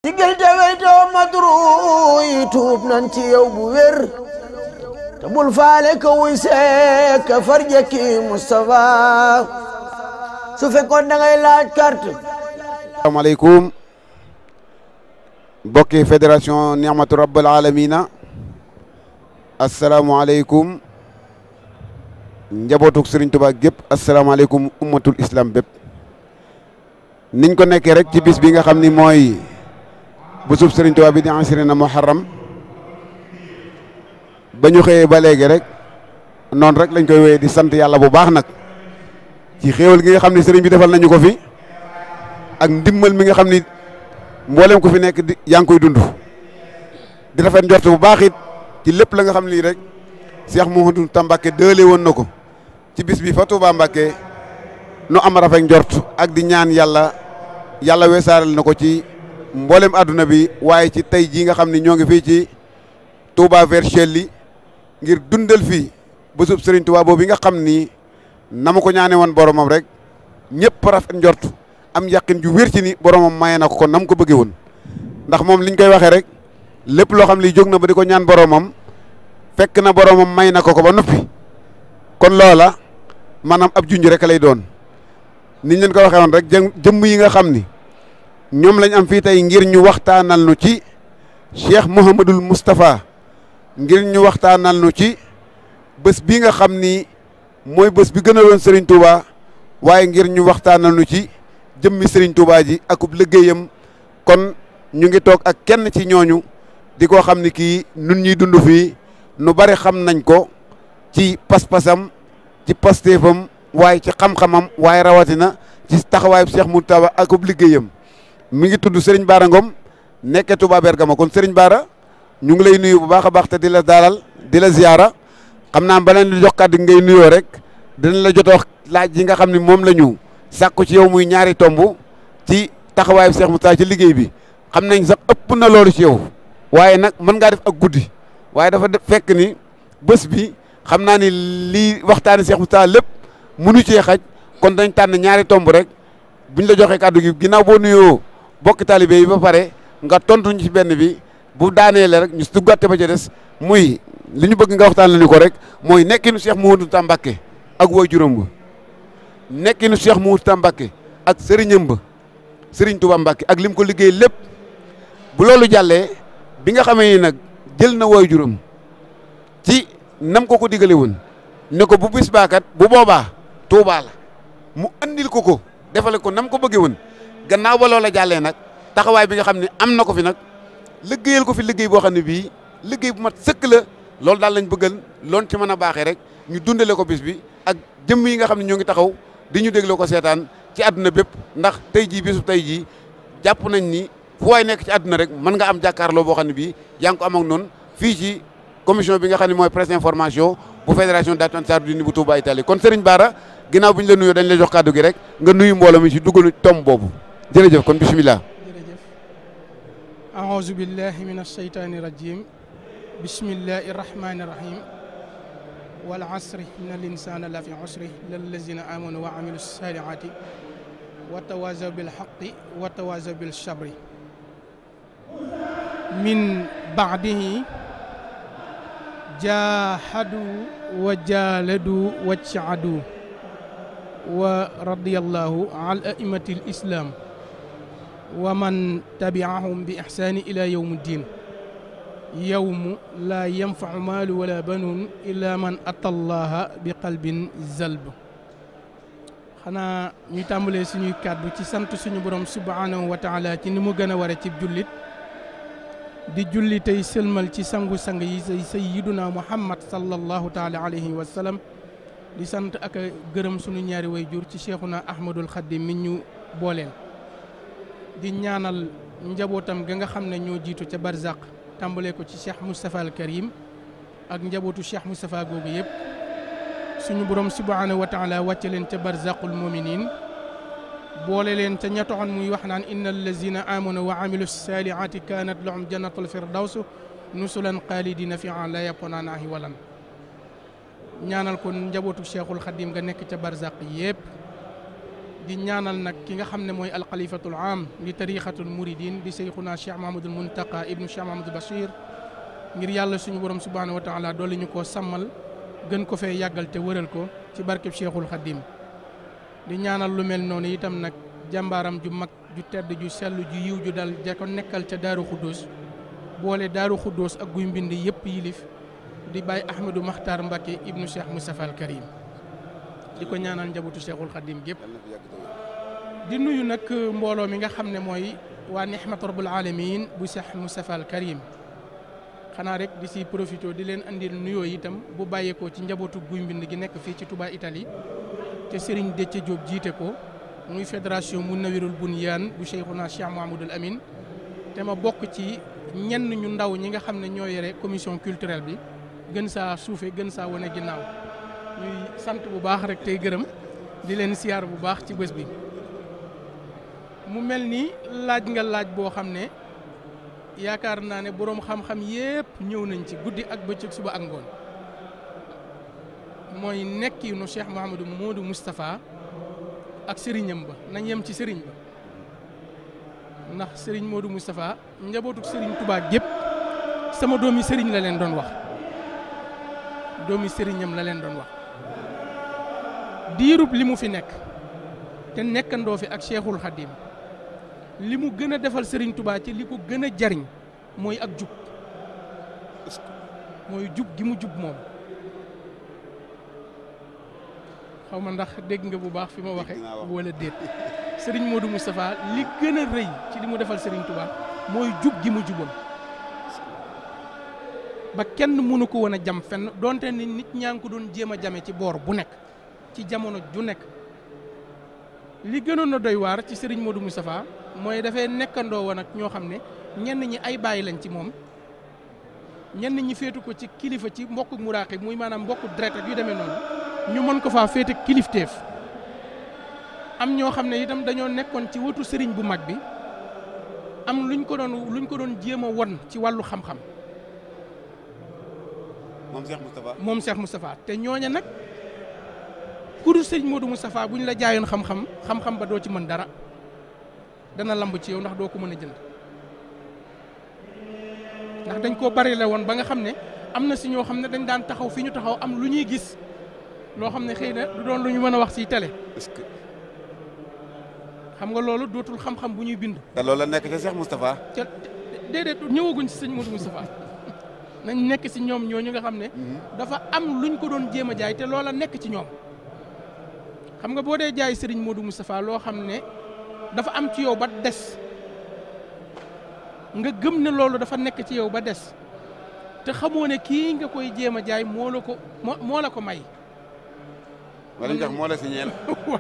sigil te weytoo madru yi tuub nan ci yow bu wér te bul faale ka wuy seek ka farjaki Moustapha su fekkoon da ngay laaj carte asalaamaaleykum mbokki fédération Nihmatu Rabbal Alamina asalaamaaleykum njabootuk Serigne Touba gépp asalaamaaleykum ummatul islam bépp niñ ko nekkee rek ci bis bi nga xam ni mooy busub Serigne Touba bi di asirina muharram ba ñu xëyee ba léegi rek noonu rek lañ koy wéyee di sant yàlla bu baax nag ci xéewal gi nga xam ni Serigne bi defal nañu ko fi ak ndimmal mi nga xam ni mboolem ko fi nekk di yaa ngi koy dund di rafet njort bu baax it ci lépp la nga xam ni rek Cheikh Mouhamadou Tambake dëële woon na ko ci bis bi fa Touba Mbacke nu am rafet njort ak di ñaan yàlla yàlla weesaaral na ko ci mboolem àdduna bi waaye ci tey jii nga xam ni ñoo ngi fii ci Touba Vercelli ngir dundal fii bésub Serigne Touba boobu nga xam ni na ma ko ñaane woon boromam rek ñëpp rafet njort am yàqin ju wér ci ni boromam maye na ko kon nam ko bëggee woon ndax moom liñ koy waxee rek lépp loo xam li jóg na ba di ko ñaan boromam fekk na boromam may na ko ko ba noppi kon loola maanaam ab junj rek lay doon niñ leen ko waxee woon rek jëmm yi nga xam ni ñoom lañ am fii tey ngir ñu waxtaanal nu ci Cheikh Mouhamadul Moustapha ngir ñu waxtaanal nu ci bés bi nga xam ni mooy bés bi gën a doon Serigne Touba waaye ngir ñu waxtaanal nu ci jëmmi Serigne Touba ji akub liggéeyam kon ñu ngi toog ak kenn ci ñooñu di ko xam ni kii nun ñuy dund fii nu bari xam nañ ko ci pas-pasam ci pastéefam waaye ci xam-xamam waaye rawatina ci taxawaayu Cheikh Moustapha akub liggéeyam mi ngi tudd Serigne Bara Ngom nekke Touba Bergama kon Serigne Bara ñu ngi lay nuyu bu baax a baax te di la dalal di la ziyaara xam naa ba leen di jox kàddu ngay nuyoo rek dinañ la jot a wax laaj yi nga xam ne moom la ñu sàkku ci yow muy ñaari tomb ci taxawaayu Cheikh Moustapha ci liggéey bi xam nañ sax ëpp na loolu ci yow waaye nag mën ngaa def ak guddi waaye dafa fekk ni bés bi xam naa ni lii waxtaani Cheikh Moustapha lépp mënu cee xaj kon dañ tànn ñaari tomb rek buñ la joxee kàddu gi ginnaaw boo nuyoo bokki talibé yi ba pare nga tontuñ ci benn bi bu daaneele rek ñu duggaate ba ca des muy li ñu bëgg nga waxtaan la ni ko rek mooy nekkinu Cheikh Mouhamadou Tambake ak woy juróom ba nekkinu Cheikh Mouhamadou Tambake ak sëriñam ba sëriñ Touba Mbacke ak lim ko liggéey lépp bu loolu jàllee bi nga xamee ni nag jël na woy juróom ci nam ko ko digale woon ne ko bu bis baakat bu boobaa Touba la mu andil ko ko defale ko nam ko bëggee woon gannaaw ba loola jàllee nag taxawaay bi nga xam ne am na ko fi nag liggéeyal ko fi liggéey boo xam ne bii liggéey bu mat sëkk la loolu daal lañ bëggal loon ci mën a baaxee rek ñu dundale ko bis bi ak jëmm yi nga xam ne ñoo ngi taxaw di ñu dégloo ko seetaan ci àdduna bépp ndax tey jii bisu tey jii jàpp nañ ni fu waay nekk ci àdduna rek mën nga am jàkkaarloo boo xam ne bii yaa ngi ko am ak noonu fii ci commission bi nga xam ne mooy presse information bu fédération d'Associations Sardinie bu Touba Italie kon Serigne Bara ginnaaw bi ñu la nuyoo dañ la jox kàddu gi rek nga nuyu mbooloo mi ci duggalu tom boobu jërëjëf kon bismillah jërëjëf aouzu billahi min alsheytaani rajim bismillahi rahmani rahim wal asri inna al insana la fi usri lallazina amanu wa amilu salihati wa tawasaw bil haqqi wa tawasaw bil sabri min baadihi jahadu wa jaladu wa caadu wa radiyallahu an aimati l islam wa man tabiahum bi ixsaani ila yawmi ddin yawmu laa yanfacu maalu wala banuun illa man ata allaha bi qalbin zalb xanaa ñu tàmbalee suñuy kàddu ci sant suñu borom subhaanahu wa taala ci ni mu gën a ware ci jullit di julli tey sëlmal ci sangu-sang yi say sayyiduna muhammad sallallahu taala alayhi wa sallam di sant ak gërëm suñu ñaari way jur ci cheikhuna ahmadul xaddim mi ñu booleel di ñaanal njabootam ga nga xam ne ñoo jiitu ca barzaq tàmbalee ko ci cheikh moustapha al karim ak njabootu cheikh moustapha googu yëpp suñu borom subhanahu wa taala wàcce leen ca barzaqul muminin boole leen ca ña taxoon muy wax naan inna allazina amanu wa amilu salihati kanat lahum jannatul firdaws nusulan xaalidina fiha la yabquna naahi walan ñaanal ko njabootu cheikhul xadim nga nekk ca barzaq yëpp di ñaanal nag ki nga xam ne mooy alxalifatul am li tariqatul muridin di seyxuna cheikh mahamadul muntaqa ibnu cheikh mahamadul bachir ngir yàlla suñu borom subhanahu wa taala doole ñu koo sàmmal gën ko fee yàggal te wëral ko ci barkeb cheikhul xadim di ñaanal lu mel noonu itam nag jàmbaaram ju mag ju tedd ju sell ju yiw ju dal ja ko nekkal ca daaru xuddoos boole daaru xuddoos ak guy mbind yëpp yilif di bàyyi ahmadou maxtar mbàkke ibnu cheikh moustapha al karim di ko ñaanal njabootu cheikhul xadim gépp di nuyu nag mbooloo mi nga xam ne mooy waa nihmat rabbul alamin bu cheikh moustapha al karim xanaa rek di si profité di leen andil nuyoo itam bu bàyyeekoo ci njabootu guy mbind gi nekk fii ci Touba Italie te Serigne Déthié Diop jiite ko muy fédération Munawirul Bunyan bu Cheikhuna Cheikh Mouhamadoul Amin te ma bokk ci ñenn ñu ndaw ñi nga xam ne ñoo yore commission culturelle bi gën saa suufe gën saa wane ginnaaw ñuy sant bu baax rek tey gërëm di leen siyaar bu baax ci bés bi mu mel ni laaj nga laaj boo xam ne yaakaar naa ne boroom xam-xam yépp ñëw nañ ci guddi ak bëccëg suba ak ngoon mooy nekki nu Cheikh Mouhamadou Modou Moustapha ak sëriñam ba nañ yem ci sëriñ ba ndax sëriñ Modou Moustapha njabootuk sëriñ Touba gépp sama doomi sëriñ la leen doon wax doomi sëriñam la leen doon wax diirub li mu fi nekk te nekkandoo fi ak Cheikhul Khadim li mu gën a defal sëriñ Touba ci li ko gën a jariñ mooy ak jub mooy jub gi mu jub moom xaw ma ndax dégg nga bu baax fi ma waxe wala déet sëriñ Modou Moustapha li gën a rëy ci li mu defal sëriñ Touba mooy jub gi mu juboon ba kenn mënu ko woon a jam fenn donte ni nit ñaa ngi ko doon jéem a jame ci boor bu nekk ci jamono ju nekk li gënoon a doy waar ci sëriñ Modou Moustapha mooy dafay nekkandoo woon ak ñoo xam ne ñenn ñi ay bàyyi lañ ci moom ñenn ñi féetu ko ci kilifa ci mbokku muraaxi muy maanaam mbokku deret ak yu demee noonu ñu mën ko faa féete kilifteef am ñoo xam ne itam dañoo nekkoon ci wetu sëriñ bu mag bi am luñ ko doon luñ ko doon jéem a won ci wàllu xam-xam. moom Cheikh Moustapha. moom Cheikh Moustapha te ñooña nag ku dul sëriñ Modou Moustapha buñ la jaayoon xam-xam xam-xam ba doo ci mën dara dana lamb ci yow ndax doo ko mën a jënd ndax dañ koo bari la woon ba nga xam ne am na si ñoo xam ne dañ daan taxaw fi ñu taxaw am lu ñuy gis. loo xam ne xëy na du doon lu ñu mën a wax ci télé. est-ce que. xam nga loolu dootul xam-xam bu ñuy bind. te loolu la nekk ca Cheikh Moustapha. ca déedéet ñëwaguñ ci sëñ Modou Moustapha nañ nekk ci ñoom ñooñu nga xam ne. dafa am luñ ko doon jéem a jaay te loola nekk ci ñoom. xam nga boo dee jaay sëriñ Modou Moustapha loo xam ne dafa am ci yow ba des nga gëm ne loolu dafa nekk ci yow ba des te xamoo ne kii nga koy jéem a jaay moo la ko moo moo la ko may. wala ndax moo la si ñeel.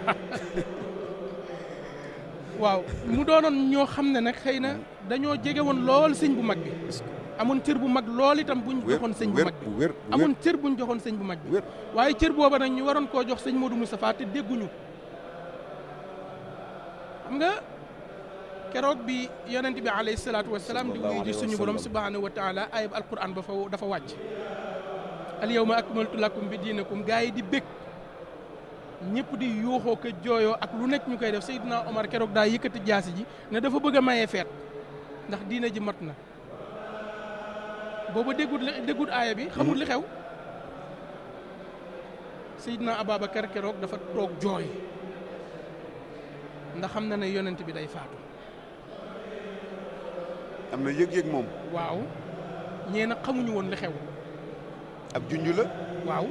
waaw mu doonoon ñoo xam ne nag xëy na dañoo jege woon lool sëñ bu mag bi. amoon cër bu mag lool itam buñ joxoon sëñ bu mag bi amoon cër buñ joxoon sëñ bu mag bi. waaye cër booba nag ñu waroon koo jox sëñ Modou Moustapha te dégguñu. xam nga keroog bi yonent bi alayhi salaatu wa salaam di wuyu ji suñu borom subhaanahu wa taala ayib alquran ba fa dafa wàcc. al yawma akmaltu lakum bi diinakum gaa yi di bég. ñëpp di yuuxoo ko jooyoo ak lu nekk ñu koy def Seydina Omar keroog daa yëkkati jaasi ji ne dafa bëgg a maye feet ndax diina ji mat na booba déggut li déggut aaya bi xamul li xew Seydina Ababacar keroog dafa toog jooy ndax xam na ne yonent bi day faatu am na yëg-yëg moom. waaw ñee nag xamuñu woon li xew ab junj la. waaw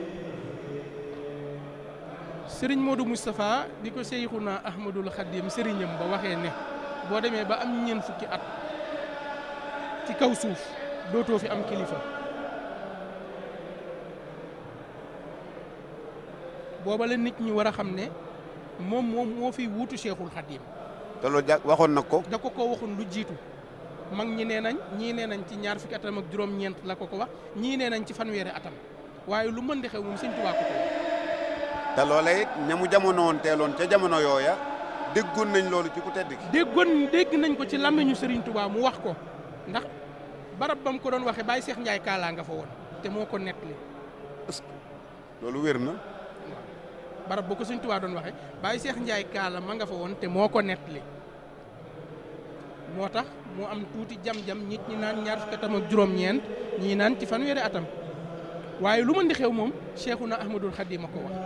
sëriñ Modou Moustapha di ko Seyxuna Ahmadul Xadim sëriñam ba waxee ne boo demee ba am ñeent fukki at ci kaw suuf dootoo fi am kilifa booba la nit ñi war a xam ne moom moom moo fi wuutu Cheikhul Xadim te loolu ja waxoon na ko. da ko ko waxoon lu jiitu mag ñi nee nañ ñii nee nañ ci ñaar fukki atam ak juróom-ñeent la ko ko wax ñii nee nañ ci fanweeri atam waaye lu mën di xew moom sëñ Tuubaa ko ko wax te loolee it ña mu jamono woon teeloon ca jamono yooya déggoon nañ loolu ci ku tedd ki. déggoon dégg nañ ko ci làmmiñu Serigne Touba mu wax ko ndax barab ba mu ko doon waxee Baye Cheikh Ndiaye Kaala nga fa woon te moo ko nettali est-ce que loolu wér na. barab boo ko sëñ Tuubaa doon waxe Baye Cheikh Ndiaye kaala ma nga fa woon te moo ko nettali moo tax mu am tuuti jam-jam nit ñi naan ñaar fukki atam ak juróom-ñeent ñii naan ci fanweeri atam waaye lu mën di xew moom Cheikhuna Ahmadul Khadim a ko wax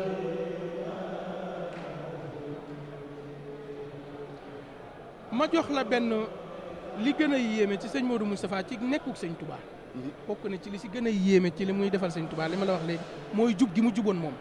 ma jox la benn li gën a yéeme ci sëñ Modou Moustapha ci nekkuk sëñ Touba bokk na ci li si gën a yéeme ci li muy defal sëñ Touba li ma la wax léegi mooy jub gi mu juboon moom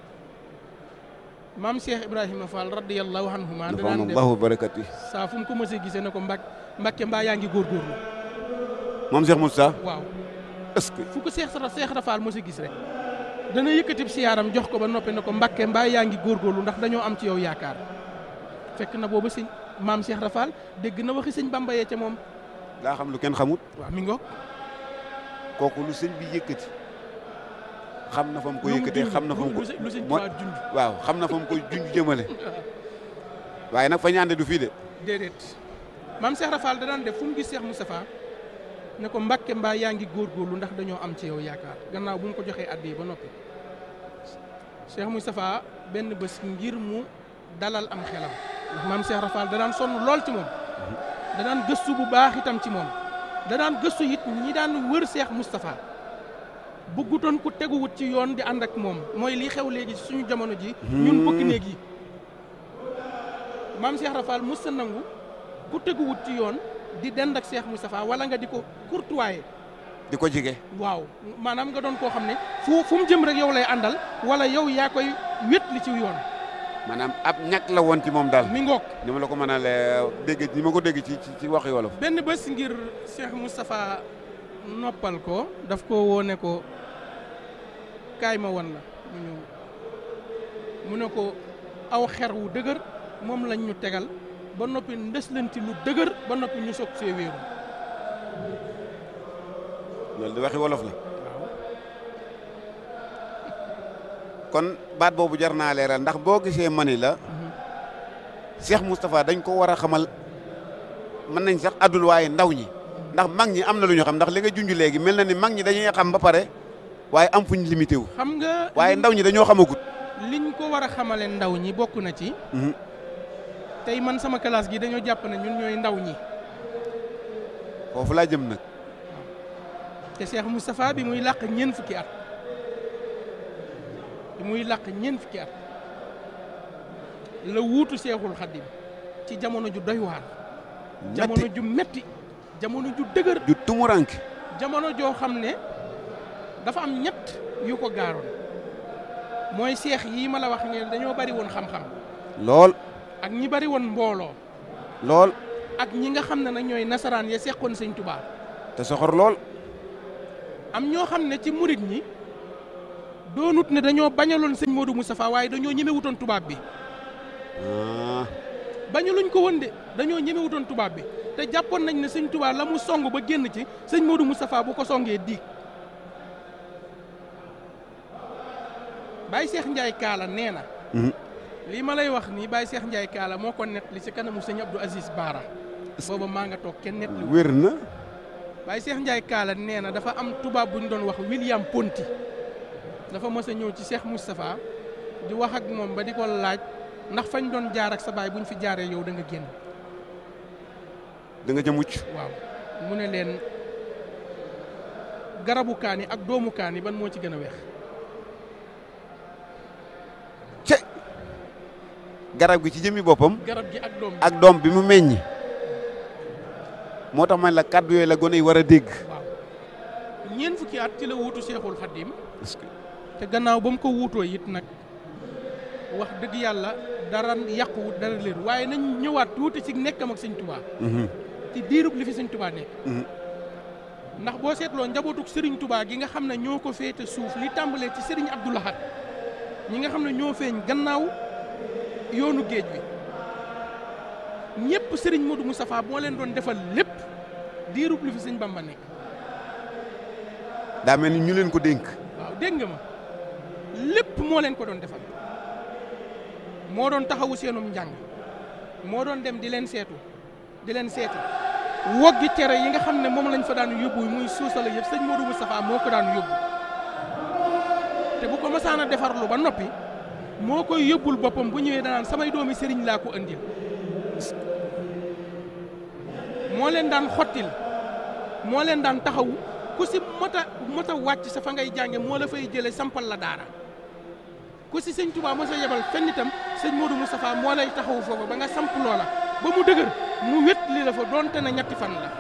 maam Cheikh Ibrahima Fall radiyallahu anhuma daan def allahu barakati saa fu mu ko mësee gisee ne ko mbak Mbàkke mbaa yaa ngi góorgóorlu moom Cheikh Moussa waaw est-ce que fu ko Cheikh Sara Cheikh Rafal mësee gis rek dana yëkkatib siyaaram jox ko ba noppi ne ko Mbàkke mbaa yaa ngi góorgóorlu ndax dañoo am ci yow yaakaar fekk na booba sëñ maam Cheikh Rafal dégg na waxi sëñ Bamba yee ca moom daa xam lu kenn xamut waaw mi ngoog kooku lu sëñ bi yëkkati xam na fa mu ko lu mu yëkkatee junj, xam na fa mu ko lu lu sëñ mooy- Tuubaa junj waaw xam na fa mu koy junj jëmale waaye nag fa ñaande du fii de déedéet maam Cheikh Rafal da daan def fu mu gis Cheikh Moustapha ne ko Mbàkke mbaa yaa ngi góorgóorlu ndax dañoo am ci yow yaakaar gannaaw bu mu ko joxee addi ba noppi Cheikh Moustapha benn bés ngir mu dalal am xelam ndax maam Cheikh Rafal da daan sonn lool ci moom da daan gëstu bu baax itam ci moom da daan gëstu it ñi daan wër Cheikh Moustapha bëggutoon ku teguwut ci yoon di ànd ak moom mooy li xew léegi ci suñu jamono ji ñun bëgg néeg yi maam Cheikh Rafal mës sa nangu ku teguwut ci yoon di dend ak Cheikh Moustapha wala nga di ko courtoyer di ko jige waaw maanaam nga doon koo xam ne fu fu mu jëm rek yow lay àndal wala yow yaa koy wét li ci yoon maanaam ab ñàkk la woon ci moom daal mi ngoog ni ma la ko mën a lee dégg ni ma ko dégg ci ci ci waxi wolof benn bés ngir Cheikh Moustapha noppal ko daf ko woone ko kaay ma wan la mu ñëw mu ne ko aw xer wu dëgër moom lañ ñu tegal ba noppi ndëslanti lu dëgër ba noppi ñu soog see wéeru loolu di waxi wolof la waaw kon baat boobu jar naa leeral ndax boo gisee mani la Cheikh Moustapha dañ ko war a xamal mën nañ sax addul waaye ndaw ñi ndax mag ñi am na lu ñu xam ndax li nga junj léegi mel na ni mag ñi dañuy xam ba pare waaye am fuñ limité wu xam nga waaye ndaw ñi dañoo xamagut liñ ko war a xamale ndaw ñi bokk na ci Mhm. tey man sama classe gi dañoo jàpp ne ñun ñooy ndaw ñi foofu laa jëm nag te Cheikh Moustapha bi muy làq ñeent fukki at bi muy làq ñeent fukki at la wuutu Cheikhul Khadim ci jamono ju doy waar jamono metti ju metti jamono ju dëgër ju tumuranke jamono joo xam ne dafa am ñett yu ko gaaroon mooy seex yii ma la wax ne dañoo bari woon xam-xam lool ak ñi bari woon mbooloo lool ak ñi nga xam ne nag ñooy nasaraan ya seqoon sëñ Tubaa te soxor lool am ñoo xam ne ci murit ñi doonut ne dañoo bañaloon sëñ Modou Moustapha waaye dañoo ñemewutoon tubaab bi ah bañaluñ ko woon de dañoo ñemewutoon tubaab bi te jàppoon nañ ne sëñ Tubaa la mu song ba génn ci sëñ Modou Moustapha bu ko songee diig Baye Cheikh Ndiaye Kaala nee na Mhm. lii ma lay wax nii Baye Cheikh Ndiaye Kaala moo ko net li ci kanamu sëñ Abdou Aziz Baara booba maa nga toog kenn net li wér na Baye Cheikh Ndiaye Kaala nee na dafa am tubaab bu ñu doon wax William Ponty dafa mës a ñëw ci Cheikh Moustapha di wax ak moom ba di ko laaj ndax fañ doon jaar ak sa baay bu ñu fi jaaree yow da nga génn da nga ca mucc waaw mu ne leen garabu kaani ak doomu kaani ban moo ci gën a weex ce garab gi ci jëmmi boppam garab gi ak doom bi ak doom bi mu meññi moo tax man la kàddu yooyu la gone yi war a dégg waaw ñeent fukki at ci la wuutu Cheikhul Khadim parce que te gannaaw ba mu ko wuutoo it nag wax dëgg yàlla dara yàquwut dara leer waaye nañ ñëwaat tuuti ci nekkam ak sëñ Touba Mhm. ci diirub li fi sëñ Touba nekk Mhm. ndax boo seetloo njabootuk Serigne Touba gi nga xam ne ñoo ko féete suuf li tàmbalee ci Serigne Abdou Lahad ñi nga xam ne ñoo feeñ gannaaw yoonu géej wi ñëpp Serigne Modou Moustapha moo leen doon defal lépp diirub li fi sëñ Bamba nekk daa mel ni ñu leen ko dénk waaw dégg nga ma lépp moo leen ko doon defal moo doon taxawu seenum njàng moo doon dem di leen seetu di leen seeti woggi cere yi nga xam ne moom lañ fa daan yóbbu muy suusala yëpp sëñ Modou Moustapha moo ko daan yóbbu te bu ko mësaan a defarlu ba noppi moo koy yóbbul boppam bu ñëwee danaan samay doomi sëriñ laa ko andil moo leen daan xottil moo leen daan taxawu ku si mot a mot a wàcc sa fa ngay jànge moo la fay jële sampal la daara ku si sëñ Touba mos a yebal fenn itam sëñ Modou Moustapha moo lay taxawu foofu ba nga samp loola ba mu dëgër mu wét li la fa doonte na ñetti fan la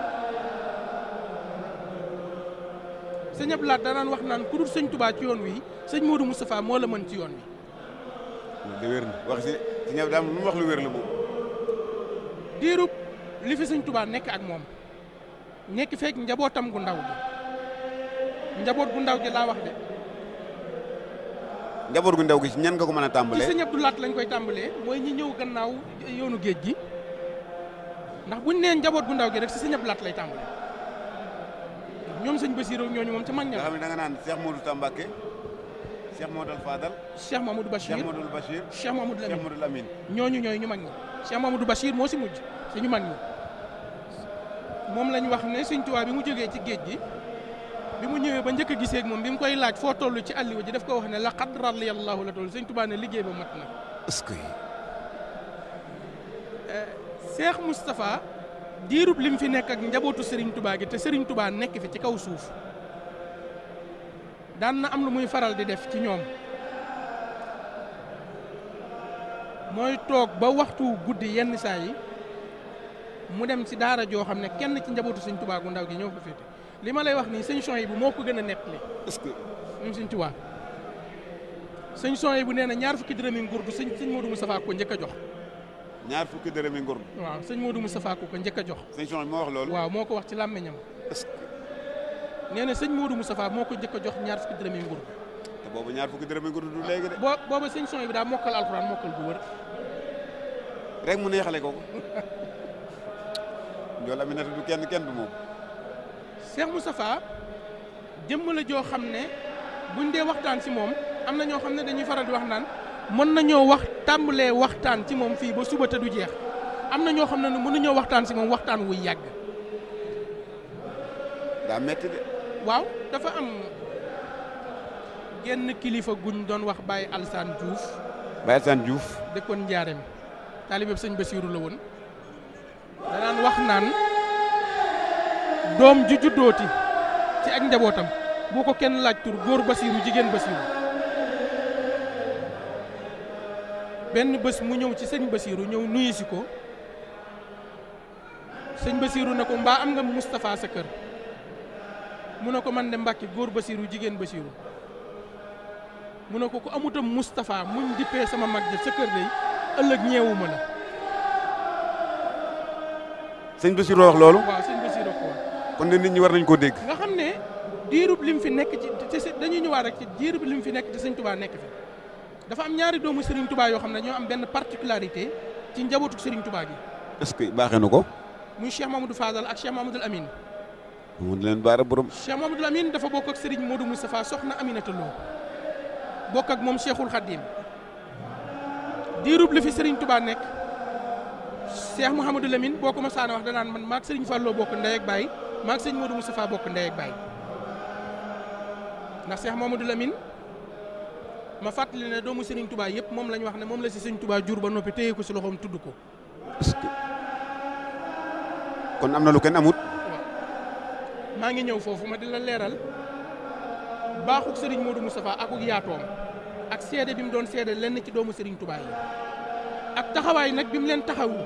sëñ Abdou Lahad danaan wax naan ku dul sëñ Touba ci yoon wi sëñ Modou Moustapha moo la mën ci yoon wi de wér na wax si si ñëw daam lu mu wax lu wér la moom diirub li fi sëñ Touba nekk ak moom nekk fekk njabootam gu ndaw gi njaboot gu ndaw gi laa wax de njaboot gu ndaw gi si ñan nga ko mën a ci tàmbalee sëñ Abdou Lahad lañ koy tàmbalee mooy ñi ñëw gannaaw yoonu géej gi ndax buñ nee njaboot gu ndaw gi rek si sëñ Abdou Lahad lay tàmbalee ñoom sëñ Bassirou ñooñu moom ca mag ña nga la xam ne da nga naan Cheikh Modou Tambake Cheikh Modou Fadal Cheikh Mamadou Bachir Cheikh Modou Bachir Cheikh Mamadou Cheikh Lamine Modou Lamine ñooñu ñooy ñu mag ñi Cheikh Mamadou Bachir moo si mujj si ñu mag ñi moom lañ wax ne sëñ Tuubaa bi mu jógee ci géej gi bi mu ñëwee ba njëkk a gisee ak moom bi mu koy laaj foo toll ci àlliwa ji daf ko wax ne laqad radiyallahu la toll sëñ Tuubaa ne liggéey ba mat na est-ce que Cheikh Moustapha diirub lim fi nekk ak njabootu Serigne Touba gi te Serigne Touba nekk fi ci kaw suuf daan na am lu muy faral di def ci ñoom mooy toog ba waxtu guddi yenn saa yi mu dem ci daara joo xam ne kenn ci njabootu Serigne Touba gu ndaw gi ñëw ko féete li ma lay wax nii sëñ son yi bu moo ko gën a nettali est-ce que moom Serigne Touba sëñ son yi bu nee na ñaar fukki dërëmi nguur du sëñ sëñ Modou Moustapha ko njëkk a jox ñaar fukki dërëmi ngor waaw sëñ Modou Moustapha ko ko njëkk a jox sëñ Son moo wax loolu waaw moo ko wax ci làmmiñam est-ce que nee na sëñ Modou Moustapha moo ko njëkk a jox ñaar fukki dërëmi nguur te boobu ñaar fukki dërëmi ngor du léegi de boo booba sëñ son bi daa mokkal alxuraan mokkal bu wër rek mu neexale ko ko Njool Aminata du kenn kenn du moom Cheikh Moustapha jëmm la joo xam ne buñ dee waxtaan ci moom am na ñoo xam ne dañuy faral di wax naan mën nañoo wax tàmbalee waxtaan ci moom fii ba suba te du jeex am na ñoo xam ne mënuñoo waxtaan ci moom waxtaan wuy yàgg daa metti de waaw dafa am genn kilifa guñ doon wax Baye Alsaan Diouf Baye Sane Diouf dëkkoon Njaareem taalibeeb sëñ Basiiru la woon danaan wax naan doom ju juddooti ci ak njabootam boo ko kenn laaj tur góor Basiiru jigéen Basiiru benn bés mu ñëw ci sëñ Basiiru ñëw nuyu si ko sëñ Basiiru ne ko mbaa am nga Moustapha sa kër mu ne ko man de Mbàkke góor Basiiru jigéen Basiiru mu ne ko ku amutam Moustapha muñ dippee sama mag ja sa kër day ëllëg ñeewuma la sëñ Bassirou wax loolu waaw sëñ Basiiru ko wax kon ne nit ñi war nañ koo dégg nga xam ne diirub lim fi nekk ci te te dañuy ñëwaat rek ci diirub lim fi nekk te sëñ Touba nekk fi dafa am ñaari doomu Serigne Touba yoo xam ne ñoo am benn particularité ci njabootu Serigne Touba gi est-ce que baaxee na ko muy Cheikh Mamadou Fadal ak Cheikh Mamadou Amine mu leen baara borom Cheikh Mamadou Amine dafa bokk ak Serigne Modou Moustapha soxna Aminata Lo bokk ak moom Cheikhul Khadim diirub li fi Serigne Touba nekk Cheikh Mouhamadou Lamine boo ko ma saana wax danaan man maag Serigne Fallou bokk ndey ak baay maag Serigne Modou Moustapha bokk ndey ak baay ndax Cheikh Mouhamadou Lamine ma fàttali ne doomu Serigne Touba yëpp moom la ñu wax ne moom la si Serigne Touba jur ba noppi téye ko si loxoom tudd ko est-ce que kon am na lu kenn amut maa ngi ñëw foofu ma di la leeral baaxuk Serigne Modou Moustapha akuk yaatoom ak seede bi mu doon seede lenn ci doomu Serigne Touba yi ak taxawaay nag bi mu leen taxawu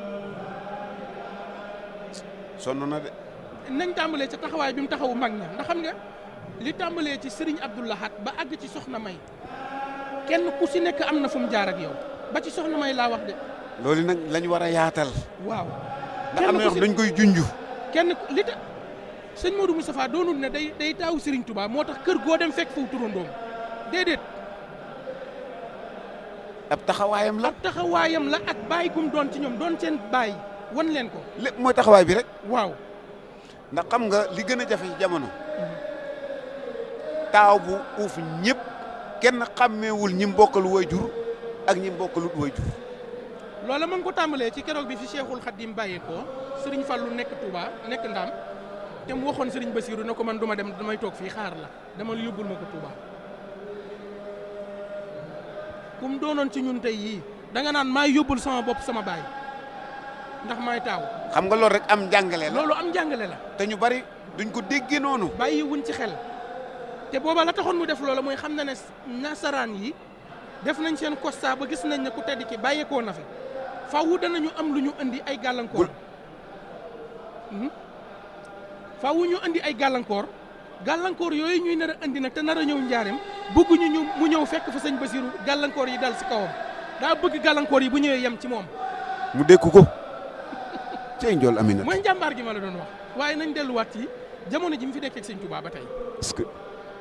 sonn na de nañ tàmbalee ca taxawaay bi mu taxawu mag ña ndax xam nga li tàmbalee ci Serigne Abdou Lahad ba àgg ci Soxna May kenn ku si nekk am na fu mu jaar ak yow ba ci Soxna May laa wax de loolu nag lañ war a yaatal waaw. ndax am na yoo xam dañ koy junj kenn ku- li tax sëñ Modou Moustapha doonul ne day day taawu Serigne Touba moo tax kër goo dem fekk foofu turandoom déedéet. ab taxawaayam la ab taxawaayam la ak bàyyi gum doon ci ñoom doon seen bàyyi wan leen ko lépp mooy taxawaay bi rek waaw ndax xam nga li gën a jafe ci jamono taaw bu uuf ñëpp kenn xàmmeewul ñi mbokkal waajur ak ñi mbokkalut waajur loola ma ngi ko tàmbalee ci keroog bi fi Cheikhul Khadim bàyyee ko Serigne Fallou nekk Touba nekk Ndaam te mu waxoon Serigne Bassirou ne ko man duma dem damay toog fii xaar la dama yóbbul ma ko Touba kum doonoon ci ñun tey yii da nga naan maay yóbbul sama bopp sama baay ndax maay taaw xam nga loolu rek am njàngale la loolu am njàngale la te ñu bari duñ ko déggee noonu bàyyi wuñ ci xel te booba la taxoon mu def loola mooy xam na ne nasaraan yi def nañ seen constat ba gis nañ ne ku tedd ki bàyyeekoo na fi faaw danañu am lu ñu indi ay gàllankoor Mhm. faaw ñu indi ay gàllankoor gàllankoor yooyu ñuy nar a indi nag te nar a ñëw njaareem bëgguñu ñu mu ñëw fekk fa sëñ Basiru gàllankoor yi dal si kawam daa bëgg gàllankoor yi bu ñëwee yem ci moom mu dékku ko cey njool Amina mooy njàmbaar gi ma la doon wax waaye nañ delluwaat ci jamono ji mu fi nekkee ak sëñ Tuubaa ba tey est-ce que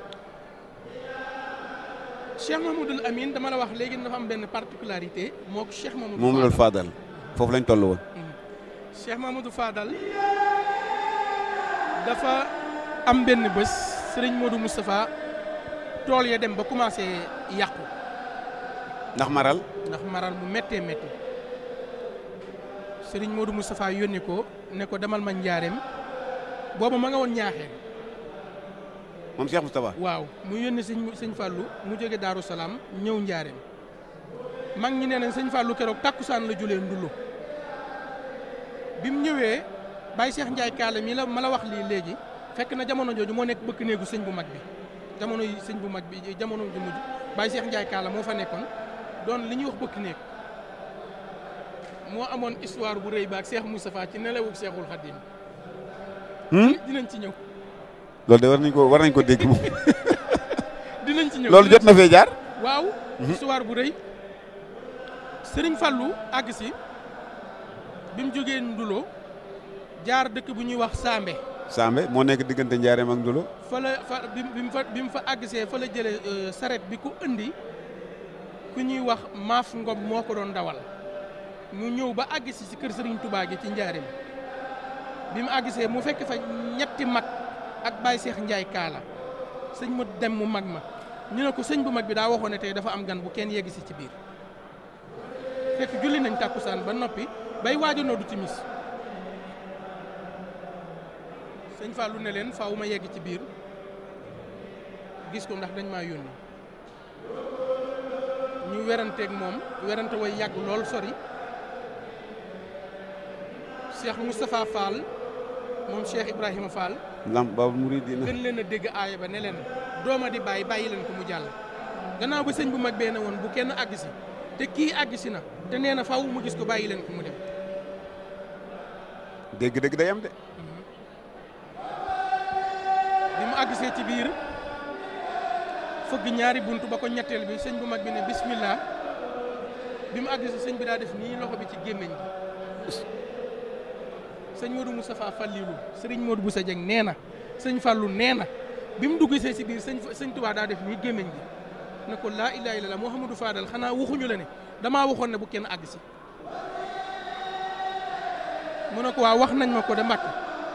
Cheikh Mahmoudul Amin dama la wax léegi dafa am benn particularité moo ko Cheikh Mahmoudou moom loolu Fadal. faadal foofu lañ toll woon Cheikh Mahmoudou Fadal dafa am benn bés sëriñ Modou Moustapha tool ya dem ba commencé yàqu ndax maral ndax maral mu méttee métti sëriñ Modou Moustapha yónni ko ne ko demal ma njaareem booba ma nga woon ñaaxee moom Cheikh Moustapha waaw mu yónni sëñ sëñ Fallou mu jóge Daaru Salaam ñëw njaareem mag ñi nee nañ sëñ Fallou keroog takkusaan la julee ndullu bi mu ñëwee Baye Cheikh Ndiaye Kaale mi la ma la wax lii léegi fekk na jamono jooju moo nekk bëkk néegu sëñ bu mag bi jamono yi sëñ bu mag bi jamono ju mujj Baye Cheikh Ndiaye Kaale moo fa nekkoon doon li ñuy wax bëkk néeg moo amoon histoire bu rëy ba ak Cheikh Moustapha ci nelawug Cheikhul Khadim dinañ ci ñëw loolu de war nañ ko war nañ ko dégg moom dinañ ci ñëw loolu jot na fee jaar waaw histoire bu rëy sëriñ Fallou àgg si bi mu jógee Ndulo jaar dëkk bu ñuy wax Sambe Sambe moo nekk diggante Njaareem ak Ndulo fa la fa bi bi mu fa bi mu fa àggsee fa la jëlee saret bi ku indi ku ñuy wax Maaf Ngom moo ko doon dawal mu ñëw ba àgg si si kër sëriñ Touba gi ci Njaareem bi mu àggsee mu fekk fa ñetti mag ak Baye Cheikh Ndiaye Kaala sëñ mu dem mu mag ma ñu ne ko sëñ bu mag bi daa waxoon ne tey dafa am gan bu kenn yegg si ci biir fekk julli nañ tàkkusaan ba noppi bay waaj a noddu timis sëñ Fallou ne leen faaw ma yegg ci biir gis ko ndax dañ maa yónni ñu weranteeg moom werante way yàgg lool sori Cheikh Moustapha Fall moom Cheikh Ibrahima Fall lam Baabul Muridiina gën leen a dégg aaya ba ne leen dooma di bàyyi bàyyi leen ko mu jàll gannaaw ba sëñ bu mag bee ne woon bu kenn àgg si te kii àgg si na te nee na faaw mu gis ko bàyyi leen ko mu dem dégg-dégg day am de bi mu àggsee ci biir fëgg ñaari bunt ba ko ñetteel bi sëñ bu mag bi ne bismillah bi mu àggsee sëñ bi daa def nii loxo bi ci gémmiñ gi sëñ Modou Moustapha Fallilu sëriñ Modou Boussa Dieng nee na sëñ Fallou nee na bi mu duggsee ci biir sëñ sëñ Touba daa def nii gémmiñ gi ne ko laa ilaaha illallaah Mouhamadou Fadal xanaa waxuñu la ne damaa waxoon ne bu kenn àgg si mu ne ko waa wax nañ ma ko de Mbàkke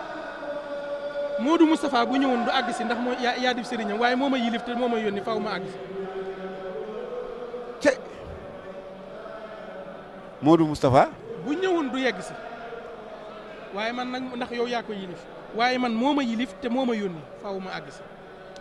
Modou Moustapha bu ñëwoon du àgg si ndax moo yaa yaa dib sëriñam waaye moo ma yilif te moo ma yónni faw ma àgg si ce Modou Moustapha bu ñëwoon du yegg si waaye man nag ndax yow yaa ko yilif waaye man moo ma yilif te moo ma yónni faw ma àgg si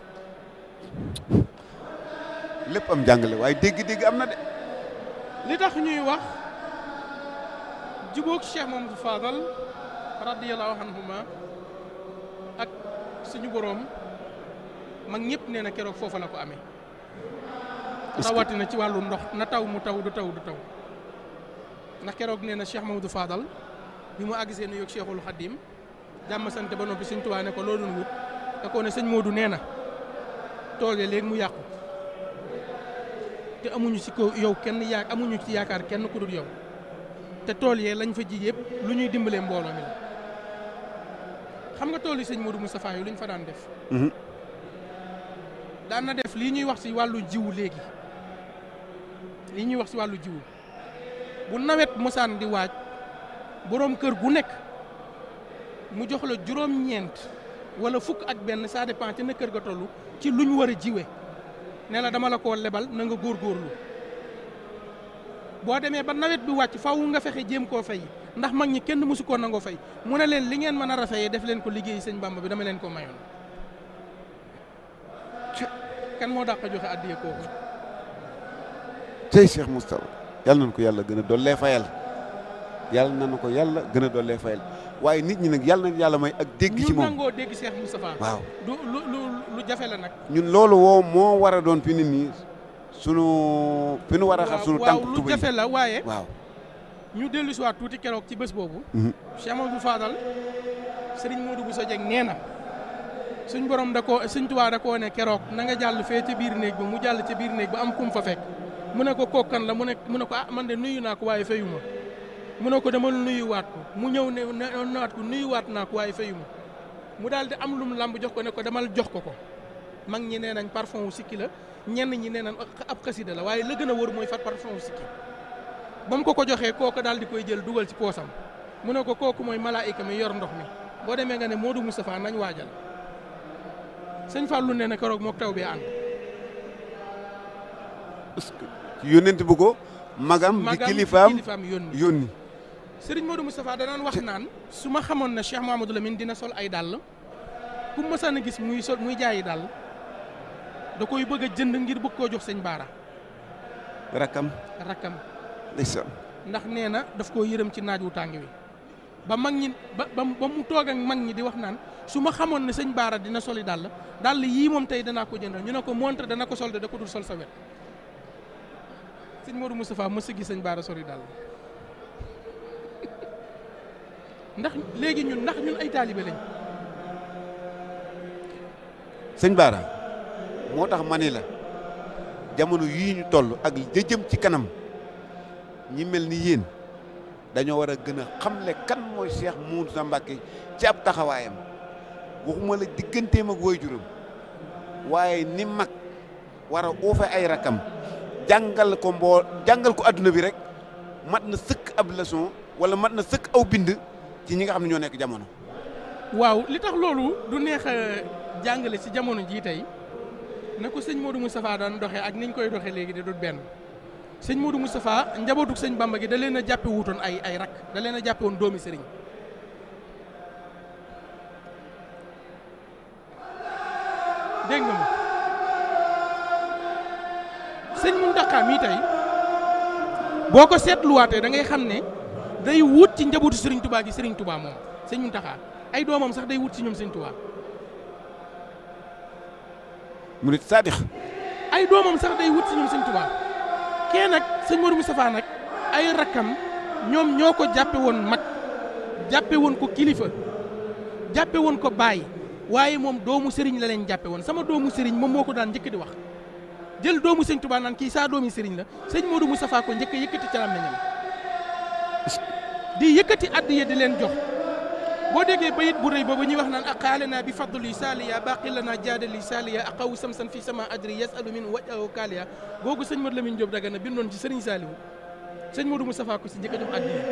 lépp am jàngale waaye dégg-dégg am na de li tax ñuy wax jubóog Cheikh Mamadou Fadal radiyallahu anhuma ak suñu boroom mag ñëpp nee na keroog foofa la ko amee rawatina ci wàllu ndox na taw mu taw du taw du taw ndax keroog nee na Cheikh Mamadou Fadal bi mu àggsee nu yoog Cheikhul Khadim jàmm sant ba noppi Sëñ Tuubaa ne ko loo doon wut da koo ne sëñ Modou nee na toogee léegi mu yàqu te amuñu ci ko yow kenn yaa amuñu ci yaakaar kenn ku dul yow te tool yee lañ fa ji yëpp lu ñuy dimbalee mbooloo mi la xam nga tool yi sëñ Modou Moustapha yi lu ñu fa daan def daan na def lii ñuy wax ci wàllu jiwu léegi lii ñuy wax ci wàllu jiwu bu nawet mosaan di waaj boroom kër gu nekk mu jox la juróom-ñeent wala fukk ak benn ça dépend ci na kër ga toll ci lu ñu war a jiwe ne la dama la koo lebal na nga góorgóorlu boo demee ba nawet bi wàcc faw nga fexe jéem koo fay ndax mag ñi kenn mësu koo nangoo fay mu ne leen li ngeen mën a rafeyee def leen ko liggéey sëñ Bamba bi dama leen ko mayoon kan moo dàq joxe addiye kooku tey Cheikh Moustapha yàlla nañu ko yàlla gën a dollee fayal yàlla nañu ko yàlla gën a dollee fayal waaye nit ñi nag yàlla na yàlla may ak dégg ci ñu moom nangoo dégg Cheikh Moustapha waaw du lu lu lu jafe la nag ñun loolu woo moo war a doon fi nit ñi sunu fi nu war a xar sunu waaw tànk lu tubéy jafe la waaye waaw ñu dellu si waat tuuti keroog ci bés boobu Mhm. Cheikh Amadou Fadal Serigne Modou Bousso Dieng nee na suñ borom da koo suñ tubaa da koo ne keroog na nga jàll fee ca biir néeg ba mu jàll ca biir néeg ba am kum fa fekk mu ne ko kookan la mu ne mu ne ko ah man de nuyu naa ko waaye fayu ma mu ne ko demal nuyuwaat ko mu ñëw ne ne naat ko nuyuwaat naa ko waaye fayu ma mu daal di am lum lamb jox ko ne ko demal jox ko ko mag ñi nee nañ parfum wu sikki la ñenn ñi nee nañ ab xasida la waaye la gën a wër mooy fat parfum wu sikki ba mu ko ko joxee kooku daal di koy jël dugal ci poosam mu ne ko kooku mooy malaayika mi yor ndox mi boo demee nga ne Modou Moustapha nañ waajal sëñ Fallou nee na keroog mook taw bi ànd yónnent bu ko magam di magam kilifaam kilifaam yónni yónni Serigne Modou Moustapha danaan wax naan su ma xamoon ne Cheikh Mahamadou Lamine dina sol ay dàll ku mësaan a gis muy sol muy jaayi dàll da koy bëgg a jënd ngir bëgg koo jox sëñ Baara rakkam rakkam ndeysaan ndax nee na daf koo yërëm ci naaj wu tàng wi ba mag ñi ba ba ba mu toog ak mag ñi di wax naan su ma xamoon ne sëñ Baara dina soli dàll dàll yii moom tey danaa ko jëndal ñu ne ko montre dana ko sol de da ko dul sol sa wet sëñ Modou Moustapha mës a gis sëñ Baara soli dàll ndax léegi ñun ndax ñun ay taalibe lañ sëñ Baara moo tax ma ni la jamono yii ñu toll ak jëjëm ci kanam ñi mel ni yéen dañoo war a gën a xamle kan mooy Cheikh Moussa Mbacké ci ab taxawaayam waxuma la digganteem ak waajuram waaye ni mag war a uufe ay rakam jàngal ko mboo jàngal ko adduna bi rek mat na sëkk ab leçon wala mat na sëkk aw bind ci ñi nga xam ne ñoo nekk jamono. waaw li tax loolu du neex a jàngale ci jamono jii tey na ko sëñ Modou Moustapha daan doxee ak niñ koy doxee léegi de dut benn sëñ Modou Moustapha njabootug sëñ Bamba gi da leen a jàppe wutoon ay ay rak da leen a jàppe woon doomi sëriñ dégg nga ma sëñ Mountakha mii tey boo ko seetluwaatee da ngay xam ne day wut ci njabootu sëriñ Touba gi sëriñ Touba moom sëñ Mountakha ay doomam sax day wut ci ñoom sëñ Touba murit saadix ay doomam sax day wut ci ñoom sëñ Touba kee nag sëñ Modou Moustapha nag ay rakkam ñoom ñoo ko jàppe woon mag jàppe woon ko kilifa jàppe woon ko baay waaye moom doomu sëriñ la leen jàppe woon sama doomu sëriñ moom moo ko daan njëkk di wax jël doomu sëñ Touba naan kii saa doomi sëriñ la sëñ Modou Moustapha ko njëkk a yëkkati ca làmmiñam di yëkkati addiya di leen jox boo déggee bayit bu rëy boobu ñuy wax naan aqaalana bi fadli saaliya baqi lana jaadali saaliya aqaw samsan fi sama adri yasalu min wajahu kaaliya googu sëñ Modou Lamine Diop Dagana bindoon ci sëriñ Saaliwu sëñ Modou Moustapha ko si njëkk a jox addiya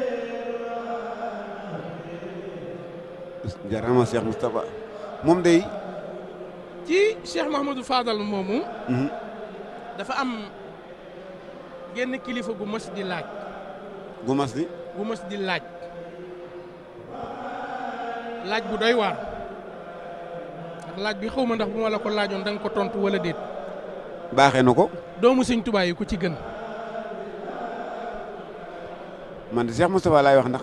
jarama Cheikh Moustapha moom day ci Cheikh Mahamadou Fadal moomu dafa am genn kilifa gu mos di laaj gu mas di gu mos di laaj laaj bu doy waar ndax laaj bi xaw ma ndax bu ma la ko laajoon da nga ko tontu wala déet baaxee na ko doomu sëñ Tuubaa yi ku ci gën man de Cheikh Moustapha laay wax ndax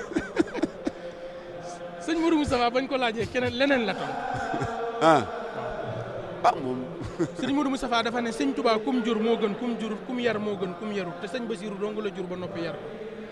sëñ Modou Moustapha bañ ko laajee keneen leneen la tontu ah ah moom sëñ Modou Moustapha dafa ne sëñ Tuubaa kum jur moo gën kum jur kum yar moo gën kum yarut te sëñ Basiiru dong la jur ba noppi yar ko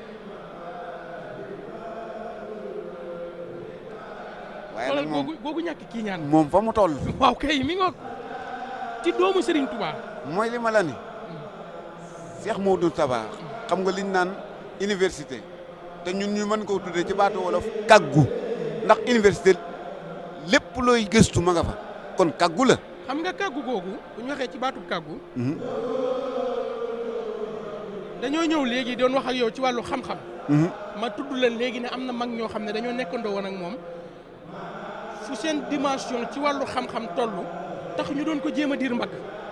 waaye xoolal nag moom googu googu ñàkk kii ñaan moom fa mu toll waaw kay mi ngoog ci doomu Serigne Touba mooy li ma la ni Cheikh Modou Moustapha xam nga liñ naan université te ñun ñu mën koo tuddee ci baatu wolof kaggu ndax université lépp looy gëstu ma nga fa kon kaggu la xam nga kàggu googu bu ñu waxee ci baatub kàggu dañoo ñëw léegi doon wax ak yow ci wàllu xam-xam ma tudd leen léegi ne am na mag ñoo xam ne dañoo nekkandoo woon ak moom fu seen dimension ci wàllu xam-xam toll tax ñu doon ko jéem a diir mbagg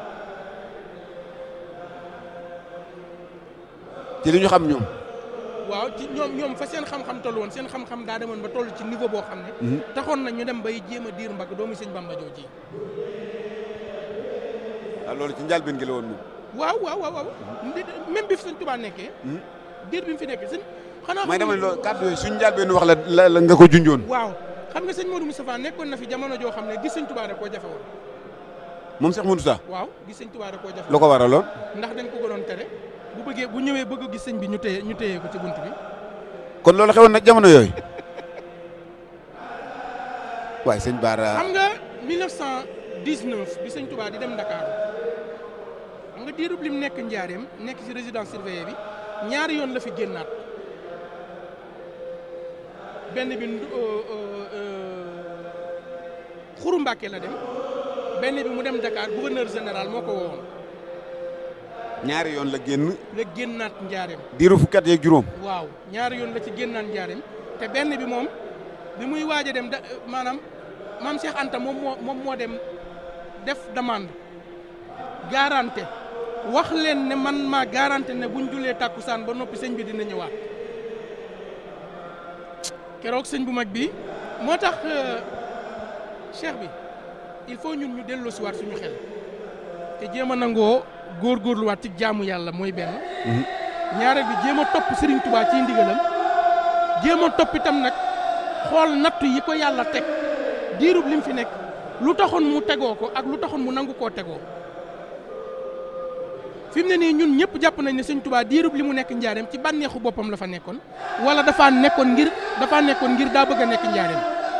ci li ñu xam ñoom waaw ci ñoom ñoom fa seen xam-xam toll woon seen xam-xam daa demoon ba toll ci niveau boo xam ne taxoon na ñu dem bay jéem a diir mbagg doomu sëñ Bamba jooji waaw loolu ci njëlbéen gi la woon moom waaw waaw waaw waaw même bi fi sëñ Tuubaa nekkee diir bi mu fi nekkee sëñ xanaa may dama ne loolu kàddu yooyu suñu njàlbeen wax la la nga ko junjoon waaw xam nga sëñ Modou Moustapha nekkoon na fi jamono joo xam ne gis sëñ Tuubaa da koo jafe woon moom Cheikh Modou Sa waaw gis sëñ Tuubaa da koo jafe lu ko waraloon ndax dañ ko gënoon tere bu bëggee bu ñëwee bëgg a gis sëñ bi ñu téye ñu téye ko ci bunt bi kon loolu xewoon na jamono yooyu waaye sëñ Baara xam nga 1919 bi sëñ Tuubaa di dem Ndakaaru xam nga diirub lim nekk njaareem nekk ci résidence surveillée bi ñaari yoon la fi génnaat benn bi Xuru Mbàkke la dem benn bi mu dem Dakar gouverneur général moo ko woowoon ñaari yoon la génn la génnaat njaareem diiru fukki at yeeg juróom waaw ñaari yoon la ci génnaat njaareem te benn bi moom bi muy waaj a dem da maanaam maam Cheikh Anta moom moo moom moo dem def demande garanté wax leen ne man maa garanté ne buñ julee tàkkusaan ba noppi sëñ bi dina ñëwaat keroog sëñ bu mag bi moo tax cheikh bi il faut ñun ñu delloo si waat suñu xel te jéem a nangoo góorgóorluwaat ci jaamu yàlla mooy benn ñaareel bi jéem a topp Serigne Touba ciy ndigalam jéem a topp itam nag xool nattu yi ko yàlla teg diirub lim fi nekk lu taxoon mu tegoo ko ak lu taxoon mu nangu koo tegoo fi mu ne nii ñun ñëpp jàpp nañ ne sëñ Touba diirub li mu nekk njaareem ci bànneexu boppam la fa nekkoon wala dafaa nekkoon ngir dafaa nekkoon ngir daa bëgg a nekk njaareem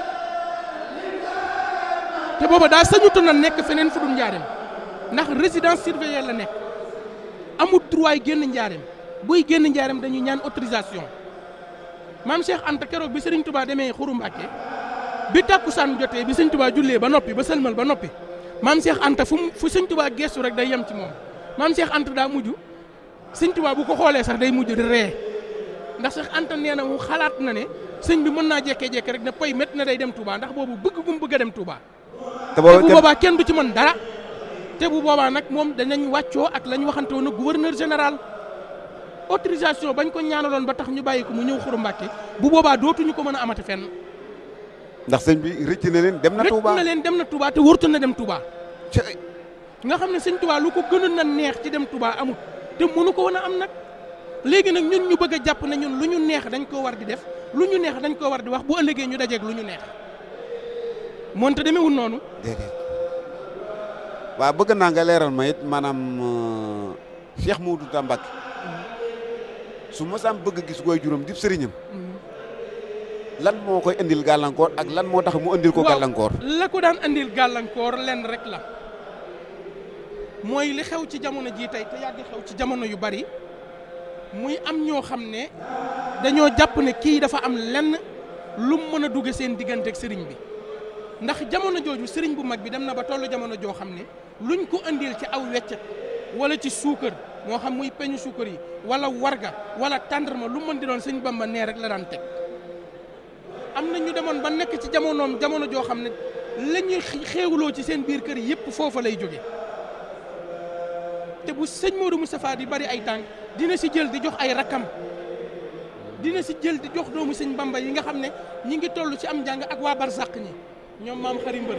te booba daa sañutu na nekk feneen fu dul njaareem ndax résidence surveillée la nekk amul droit génn njaareem buy génn njaareem dañuy ñaan autorisation maam Cheikh Anta keroog bi Serigne Touba demee Xuru Mbàkke bi tàkkusaan jotee bi sëñ Touba jullee ba noppi ba sëlmal ba noppi maam Cheikh Anta fu mu fu sëñ Touba gestu rek day yem ci moom maam Cheikh Anta daa mujj sëñ Touba bu ko xoolee sax day mujj di ree ndax Cheikh Anta nee na mu xalaat na ne sëñ bi mën naa jekkee-jekke rek ne poy métti na day dem Touba ndax boobu bëgg gu mu bëgg a dem Touba te te bu boobu boobaa kenn du ci mën dara te bu boobaa nag moom danañ wàccoo ak la ñu waxante woon ak gouverneur général autorisation bañ ko ñaanaloon ba tax ñu bàyyi ko mu ñëw Xuru Mbàkke bu boobaa dootuñu ko mën a amati fenn ndax sëñ bi rëcc na leen dem na rëcc Touba na leen dem na Touba te wërtu na dem Touba ci nga xam ne sëñ Touba lu ko gënoon na neex ci dem Touba amut te mënu ko woon a am nag léegi nag ñun ñu bëgg a jàpp ne ñun lu ñu neex dañ koo war di def lu ñu neex dañ koo war di wax bu ëllëgee ñu dajeeg lu ñu neex moonte demeewul noonu déedéet waaw bëgg naa nga leeral ma it maanaam euh, Cheikh Modou Ta Mbacké su mosaan bëgg gis gooy juróom dib sëriñam lan moo koy indil gàllankoor ak lan moo tax mu indil ko waaw gàllankoor la ko daan andil gàllankoor lenn rek la mooy li xew ci jamono jii tey te yàgg xew ci jamono yu bari muy am ñoo xam ne dañoo jàpp ne kii dafa am lenn lu mu mën a dugge seen diggante ak sëriñ bi ndax jamono jooju sëriñ bu mag bi dem na ba tollu jamono joo xam ne luñ ko andil ci aw weccet wala ci suukar moo xam muy peñu suukar yi wala warga wala tàndarma lu mën di doon sëñ Bamba nee rek la daan teg am na ñu demoon ba nekk ci jamonoom jamono joo xam ne la ñuy xéewloo ci seen biir kër yëpp foofa lay jóge te bu sëñ Modou Moustapha di bari ay tànk dina si jël di jox ay rakkam dina si jël di jox doomu sëñ Bamba yi nga xam ne ñi ngi toll ci am njàng ak waa Barzak ñi ñoom maam xari mbër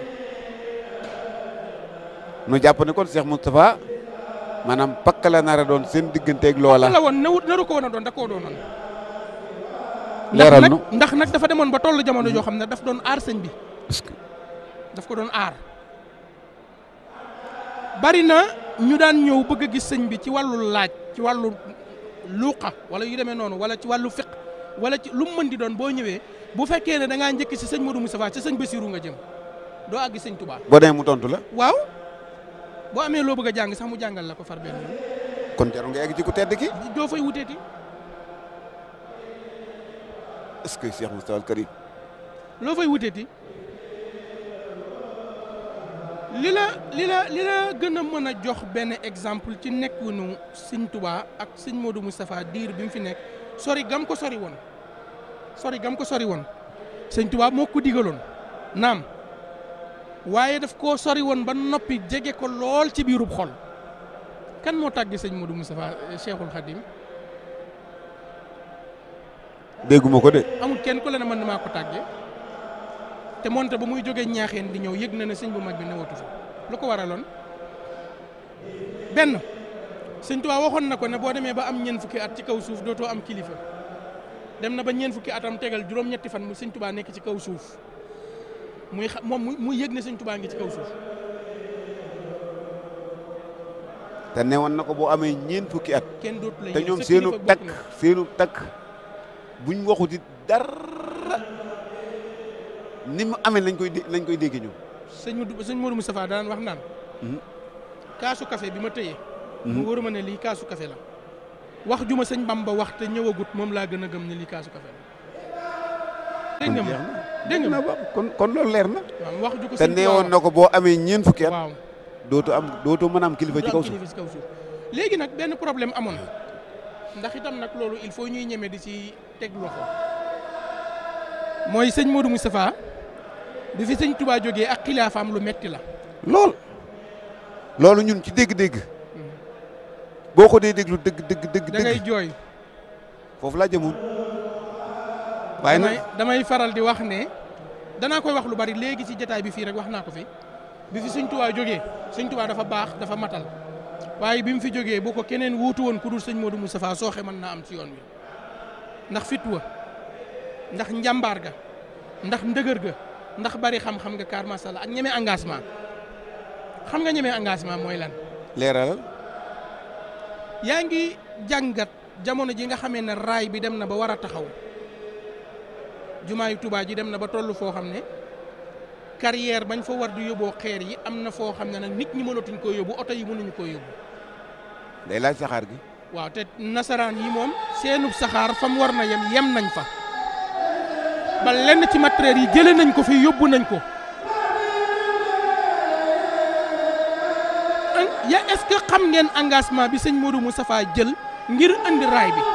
nu jàpp ne kon Cheikh Moustapha maanaam pakk la nar a doon seen digganteeg loola la woon nawut naru ko woon a doon da koo doonoon leeral ndax nu nag ndax nag dafa demoon ba toll jamono joo xam ne daf doon aar sëñ bi est-ce que daf ko doon aar bari na ñu daan ñëw bëgg a gis sëñ bi ci wàllu laaj ci wàllu luuqa wala yu demee noonu wala ci wàllu fiq wala ci lu mu mën di doon boo ñëwee bu fekkee ne da ngaa njëkk si sëñ Modou Moustapha ci sëñ Bassirou nga jëm doo àgg sëñ Touba boo demee mu tontu la waaw boo amee loo bëgg a jàng sax mu jàngal la ko far benn yoon kon jarul nga egg ci ku tedd ki doo fay wuteeti est-ce que Cheikh Moustapha al Karim loo fay wuteeti li la li la li la gën a mën a jox benn exemple ci nekkunu sëñ Touba ak sëñ Modou Moustapha diir bi mu fi nekk sori gam ko sori woon sori gam ko sori woon sëñ Touba moo ko digaloon naam waaye daf koo sori woon ba noppi jege ko lool ci biirub xol kan moo tàgge sëñ Modou Moustapha eh, Cheikhul Khadim dégguma ko de amul kenn ku la ne man maa ko tàggee te moonte ba muy jógee ñaaxeen di ñëw yëg na ne sëñ bu mag bi newatu fa lu ko waraloon benn sëñ Tuubaa waxoon na ko ne boo demee ba am ñeent fukki at ci kaw suuf dootoo am kilifa dem na ba ñeent fukki atam tegal juróom-ñetti fan mu sëñ Tuubaa nekk ci kaw suuf muy xa moom muy yëg ne sëñ Tuubaa ngi ci kaw suuf. te newoon na ko boo amee ñeent fukki at. kenn dootu la te yëg ñoom sa seenu kilifa bokk takk na. seenu takk buñ waxuti dara ni mu amee lañ koy dé lañ koy dégg ñoom. sëñ Modou sëñ Modou Moustapha daan wax naan. Mhm. kaasu café bi ma tëyee. Mhm. mu wóor ma ne lii kaasu café la. wax ju ma sëñ Bamba wax te ñëwagut moom laa gën a gëm ne lii kaasu café la. dégg nga ma dégg nga ma kon kon loolu leer na. waaw wax ju ko te sëñ Tuubaa neewoon na ko boo amee ñeent fukki at. waaw dootu am dootu mën a am kilifa ci du kaw am suuf. kilifa ci kaw suuf léegi nag benn problème amoon ndax itam nag loolu il faut ñuy ñeme di ci teg loxo mooy sëñ Modou Moustapha bi fi sëñ Touba jógee ak xilaafaam lu metti la lool. loolu ñun ci dégg-dégg. boo ko dee déglu dëgg dëgg dëgg da ngay dëgg jooy foofu laa jëmoon. waaye damay nag damay faral di wax ne danaa koy wax lu bari léegi ci jataay bi fii rek wax naa ko fi bi fi sëñ Touba jógee sëñ Touba dafa baax dafa matal waaye bi mu fi jógee bu ko keneen wuutu woon ku dul sëñ Modou Moustapha sooxe mën naa am ci yoon wi ndax fit wa ndax njàmbaar ga ndax ndëgër ga ndax bari xam-xam nga kaar masala ak ñeme engagement xam nga ñeme engagement mooy lan leeralal. yaa ngi jàngat jamono ji nga xamee ne raay bi dem na ba war a taxaw jumaayu Tuubaa ji dem na ba toll foo xam ne carrière bañ fa war di yóbboo xeer yi am na foo xam ne nag nit ñi mënatuñ koo yóbbu oto yi mënuñu koo yóbbu day laaj saxaar gi. waaw te nasaraan yi moom seenub saxaar fa mu war na yem yem nañ fa ba lenn ci matériel yi jëlee nañ ko fi yóbbu nañ ko an- ya est-ce que xam ngeen engagement bi sëñ Modou Moustapha jël ngir andi raay bi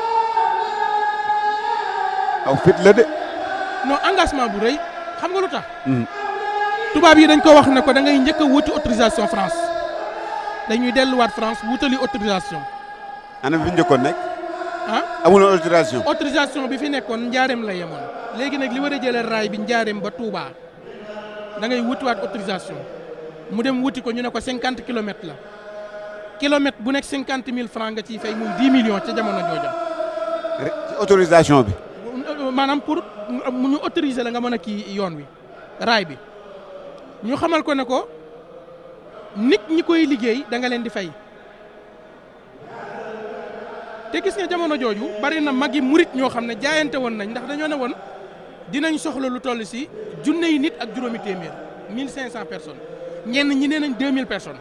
aw fit la de. non engagement bu rëy xam nga lu tax tubaab yi dañ ko wax ne ko da ngay njëkk a wuti autorisation France dañuy delluwaat France wutali autorisation ana fi njëkkoon nekk. ah amuloon autorisation. autorisation bi fi nekkoon njaareem la yemoon léegi nag li war a jëlee raay bi njaareem ba Touba da ngay wutiwaat autorisation mu dem wuti ko ñu ne ko cinquante kilomètres la kilomètre bu nekk cinquante mille francs nga ciy fay muy dix millions ca jamono jooja Rek ci autorisation bi. maanaam pour mu ñu autoriser la nga mën a kii yoon wi raay bi ñu xamal ko ne ko nit ñi koy liggéey da nga leen di fay te gis nga jamono jooju bari na magi murit ñoo xam ne jaayante woon nañ ndax dañoo ne woon dinañ soxla lu toll si junne yi nit ak juróomi téeméer mille cinq cent personnes ñenn ñi nee nañ deux mille personnes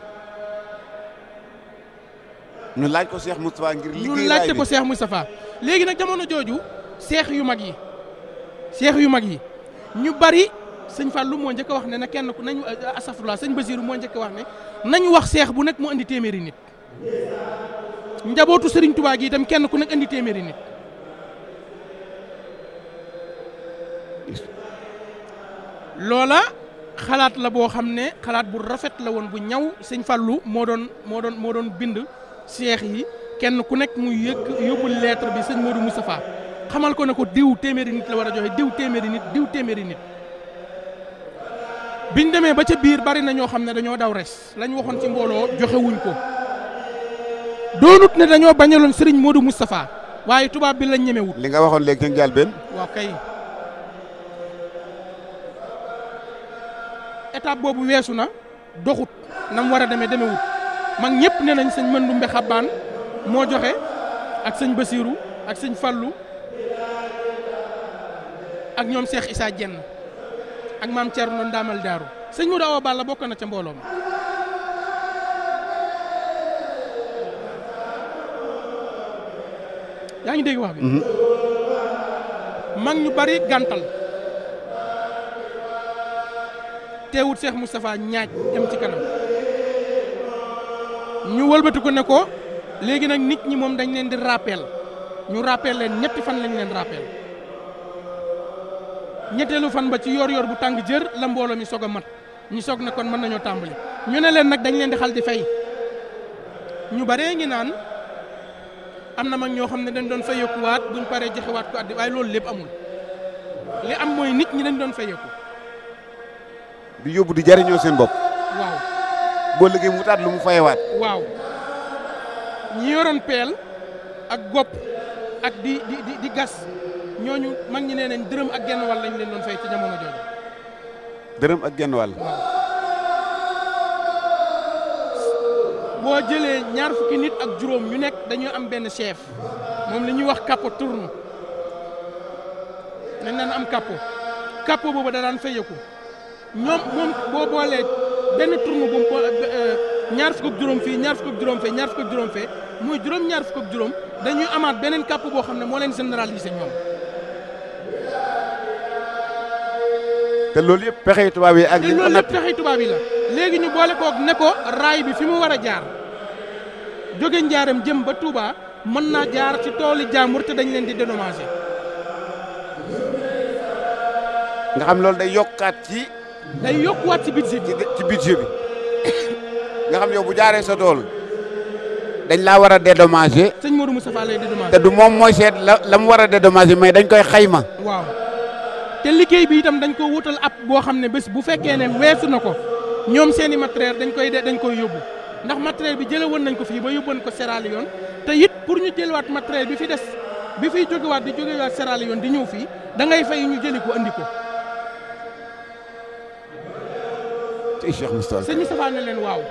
ñu laaj ko Cheikh Moustapha ngir ñu liggéey laajte raay ko bi. Cheikh Moustapha léegi nag jamono jooju seex yu mag yi seex yu mag yi ñu bari sëñ Fallou moo njëkk a wax ne na kenn ku nañu asafurlah sëñ Basiru moo njëkk a wax ne nañu wax seex bu nekk mu indi téeméeri nit njabootu Serigne Touba gi itam kenn ku nekk indi téeméeri nit loola xalaat la boo xam ne xalaat bu rafet la woon bu ñaw sëñ Fallou moo doon moo doon moo doon bind seex yi kenn ku nekk muy yëkk yóbbul lettre bi sëñ Modou Moustapha xamal ko ne ko diw téeméeri nit la war a joxe diw téeméeri nit diw téeméeri nit biñ demee ba ca biir bari na ñoo xam ne dañoo daw res lañ waxoon ci mbooloo joxewuñ ko doonut ne dañoo bañaloon sëriñ Modou Moustapha waaye tubaab bi lañ ñemewut li nga waxoon léegi ca njëlbéen. waaw kay étape boobu weesu na doxut nam war a demee demewut mag ñëpp ne nañ sëñ Mandumbe Xabbaan moo joxe ak sëñ Basiiru ak sëñ Fallu ak ñoom Cheikh Issa Dieng ak maam Thierno Ndamal Daaru sëñ Modou Awa Balla bokk na ca mbooloo ma yaa ngi dégg wax bi mag ñu bari gàntal teewut Cheikh Moustapha ñaaj dem ci kanam ñu wëlbati ko ne ko léegi nag nit ñi moom dañ leen di rappel ñu rappel leen ñetti fan lañ leen rappel ñetteelu fan ba ci yor-yor bu tàng jër la mbooloo mi soog a mat ñu soog ne kon mën nañoo tàmbali ñu ne leen nag dañ leen di xal di fay ñu baree ngi naan am na mag ñoo xam ne dañ doon fayeekuwaat buñ paree joxewaat ko addi waaye loolu lépp amul li am mooy nit ñi dañ doon fayeeku di yóbbu di jariñoo seen bopp. waaw boo liggéey mu taat lu mu fayewaat. waaw ñi yoroon peel ak gopp ak di di di di gas ñooñu mag ñi nee nañ dërëm ak genn wàll lañ leen doon fay ci jamono jooju. dërëm ak genn wàll. boo jëlee ñaar fukki nit ak juróom ñu nekk dañuy am benn chef moom li ñuy wax capot tourne nañ naan am capot capot boobu da daan fayeku ñoom moom boo boolee benn tourne bu mu ñaar fukk ak juróom fii ñaar fukk ak juróom fee ñaar fukk ak juróom fee muy juróom ñaar fukk ak juróom dañuy amaat beneen capot boo xam ne moo leen généraliser ñoom. te loolu yëpp pexe tubaab yi ak. te li ñu ko loolu lépp natt pexe tubaab yi la léegi ñu boole koog ne ko raay bi fi mu war a jaar jóge njaaram jëm ba Touba mën naa jaar ci tooli jàmbur te dañ leen di dédommager nga xam loolu day yokkaat ci day yokkuwaat ci budget bi ci ci budget bi nga xam yow bu jaaree sa tool dañ laa war a dédommager sëñ Modou Moustapha lay te dédommager du moom mooy seet la la mu war a dédommager mais dañ koy xayma. waaw te liggéey bi itam dañ ko wutal ab boo xam ne bés bu fekkee ne weesu na ko ñoom seeni matériel dañ koy de dañ koy yóbbu ndax matériel bi jële woon nañ ko fii ba yóbboon ko Sierra Leone te it pour ñu jëlewaat matériel bi fi des bi fiy jógewaat di jógewaat Sierra Leone di ñëw fii da ngay fay ñu jëli ko andi ko ci Cheikh Moustapha. sëñ Moustapha ne leen waaw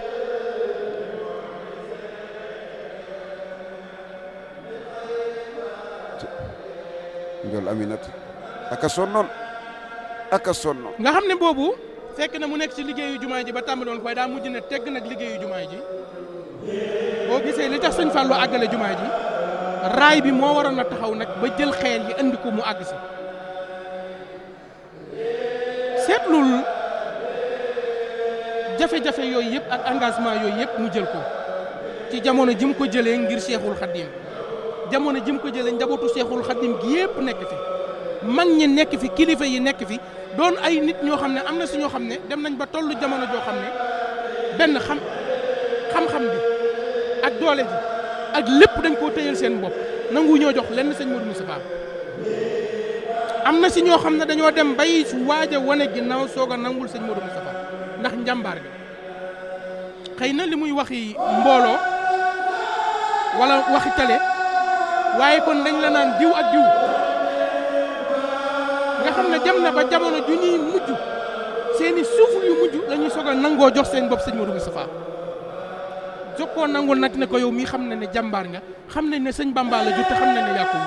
Ndiol Aminata ak a sonnoon ak a sonnoon. nga xam ne boobu fekk na mu nekk ci liggéeyu jumaa ji ba tàmbali woon koy daa mujj ne tegg nag liggéeyu jumaa ji boo gisee li tax sëñ Fallou àggale jumaa ji raay bi moo waroon a taxaw nag ba jël xeel yi andi ko mu àgg si seetlul jafe-jafe yooyu yëpp ak engagement yooyu yëpp mu jël ko ci jamono ji mu ko jëlee ngir Seexul Xaddim jamono ji mu ko jëlee njabootu Seexul Xaddim gi yëpp nekk fi mag ñi nekk fi kilifa yi nekk fi doon ay nit ñoo xam ne am na si ñoo xam ne dem nañ ba tollu jamono joo xam ne benn xam xam-xam bi ak doole ji ak lépp dañ koo tëyal seen bopp nangu ñoo jox lenn sëñ Modou Moustapha am na si ñoo xam ne dañoo dem bay waaj a wane ginnaaw soog a nangul sëñ Modou Moustapha ndax njàmbaar gi xëy na li muy waxi mbooloo wala waxi tale waaye kon dañ la naan diw ak diw nga xam ne jam na ba jamono ju ñuy mujj seeni suuful yu mujj la ñuy soog a nangoo jox seen bopp sëñ Modou Moustapha jokkoo nangul nag ne ko yow mii xam na ne jàmbaar nga xam nañ ne sëñ Bamba la jur te xam na ne yàqu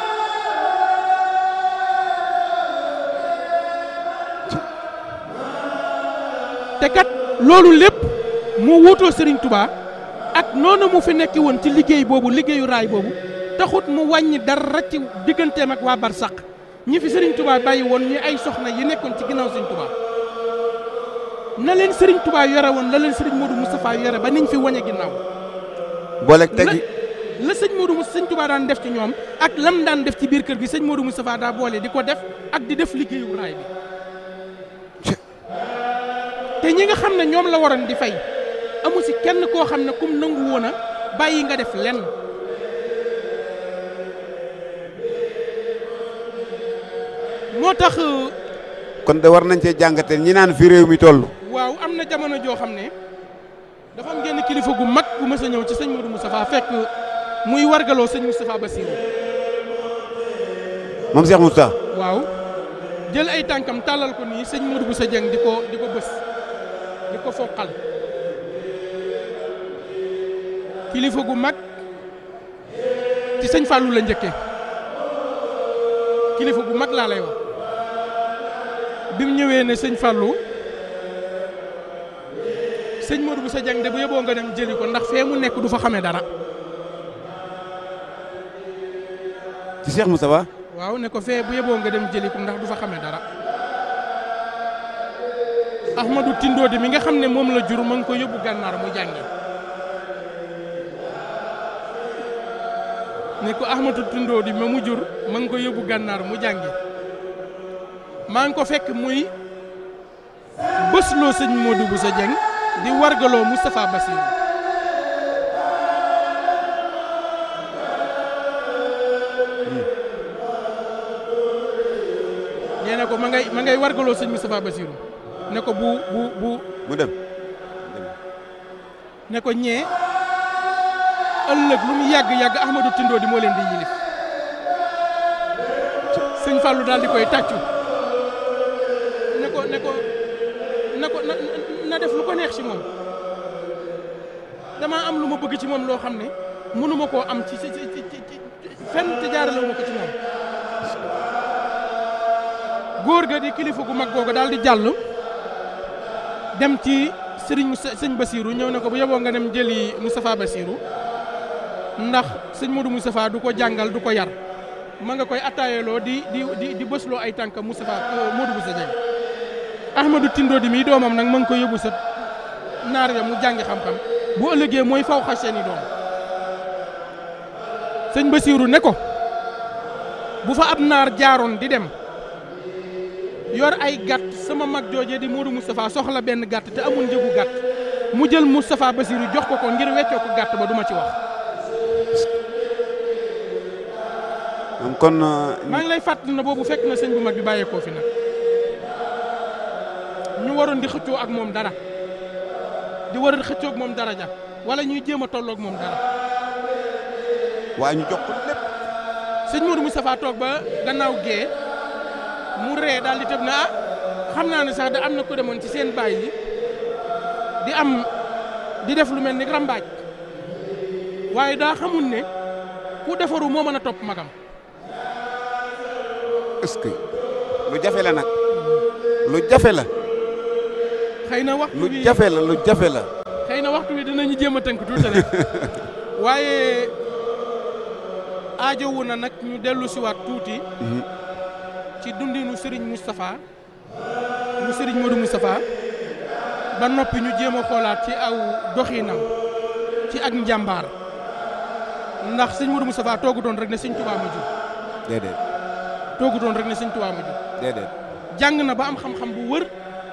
te kat loolu lépp mu wuutoo Serigne Touba ak noonu mu fi nekki woon ci liggéey boobu liggéeyu raay boobu taxut mu wàññi dara ci digganteem ak waa Barsàq ñi fi Serigne Touba bàyyi woon ñi ay soxna yi nekkoon ci ginnaaw Serigne Touba na leen Serigne Touba yore woon la leen Serigne Modou Moustapha yore ba niñ fi wañe ginnaaw booleeg tegi la sëñ Modou Moustapha sëñ Touba daan def ci ñoom ak lam daan def ci biir kër gi sëñ Modou Moustapha daa boole di ko def ak di def liggéeyu raay bi te ñi nga xam ne ñoom la waroon di fay amu si kenn koo xam ne kum nangu woon a bàyyi nga def lenn moo tax kon de war nañ cee jàngatee ñi naan fi réew mi toll. waaw am na jamono joo xam ne dafa am genn kilifa gu mag gu mës a ñëw ci sëñ Modou Moustapha fekk muy wargaloo sëñ Moustapha Bassirou moom Cheikh Moustapha. waaw jël ay tànkam tàllal ko nii sëñ Modou Boussa Dieng di ko di ko bës di ko foqal kilifa gu mag ci sëñ Fallou la njëkkee kilifa gu mag laa lay wax bi mu ñëwee ne sëñ Fallou sëñ Modou Boussa Dieng de bu yeboo nga dem jëli ko ndax fee mu nekk du fa xamee dara ci Cheikh Moustapha. waaw ne ko fee bu yeboo nga dem jëli ko ndax du fa xamee dara Ahmadou Tindodi mi nga xam ne moom la jur ma ngi ko yóbbu gànnaar mu jàngi ne ko Ahmadou Tindodi ma mu jur ma ngi ko yóbbu gànnaar mu jàngi maa ngi ko fekk muy bësloo sëñ Modou Boussa Dieng di wargaloo Moustapha Bassirou nee na ko ma ngay ma ngay wargaloo sëñ Moustapha Bassirou ne ko bu bu bu mu dem. ne ko ñee ëllëg lu mu yàgg yàgg Ahmadou Tindo di moo leen di yilif sëñ Fallou daal di koy tàccu ne ko ne ko na ko na na def lu ko neex ci moom damaa am lu ma bëgg ci moom loo xam ne mënuma koo am ci ci ci ci fenn te jaarale ma ko ci moom góor ga di kilifa gu mag googu daal di jàll dem ci sëriñ Moussa sëñ Basirou ñëw ne ko bu yeboo nga dem jëli Moustapha Basirou ndax sëñ Modou Moustapha du ko jàngal du ko yar ma nga koy attaayeloo di di di di bësloo ay tànk Moustapha Modou Moussa Dieng Ahmadou Tindo di mii doomam nag ma ngi koy yóbbu sa naar ya mu jàngi xam-xam bu ëllëgee mooy faw xa seeni doom sëñ Basirou ne ko bu fa ab naar jaaroon di dem yor ay gàtt sama mag joojee di Modou Moustapha soxla benn gàtt te amul njëgu gàtt mu jël Moustapha Basirou jox ko ko ngir weccoo ko gàtt ba duma ci wax kon maa ngi lay fàttali na boobu fekk na sëñ bu mag bi bàyyeekoo fi nag ñu waroon di xëccoo ak moom dara di war a xëccoo ak moom dara ja wala ñuy jéem a tolloo ak moom dara waaye ñu jox ko lépp sëñ Modou Moustapha toog ba gannaaw gee mu ree daal di tëb na ah xam naa ne sax da am na ko demoon ci seen baay yi di am di def lu mel ni rambaaj waaye daa xamul ne ku defaru moo mën a topp magam est-ce que lu jafe la nag lu jafe la xëy na waxtu lu bi jafe la lu jafe la xëy na waxtu bi dinañu jéem a tënk tuuti rek waaye aajowu na nag ñu dellu siwaat tuuti ci dundinu Serigne Moustapha mu Serigne Modou Moustapha ba noppi ñu jéem a xoolaat ci aw doxinam ci ak njàmbaar ndax sëñ Modou Moustapha toogu doon rek ne sëñ Touba ma jur déedéet toogu doon rek ne sëñ Touba ma jur déedéet jàng na ba am xam-xam bu wër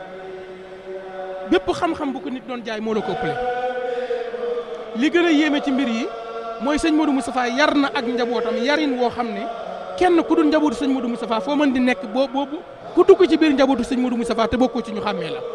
bépp xam-xam bu ko nit doon jaay moo la ko ëppale li gën a yéeme ci mbir yi mooy sëñ Modou Moustapha yar na ak njabootam yarin woo xam ne kenn ku dul njabootu sëñ Modou Moustapha foo mën di nekk boo boobu ku dugg ci biir njabootu sëñ Modou Moustapha te bokkoo ci ñu xàmmee la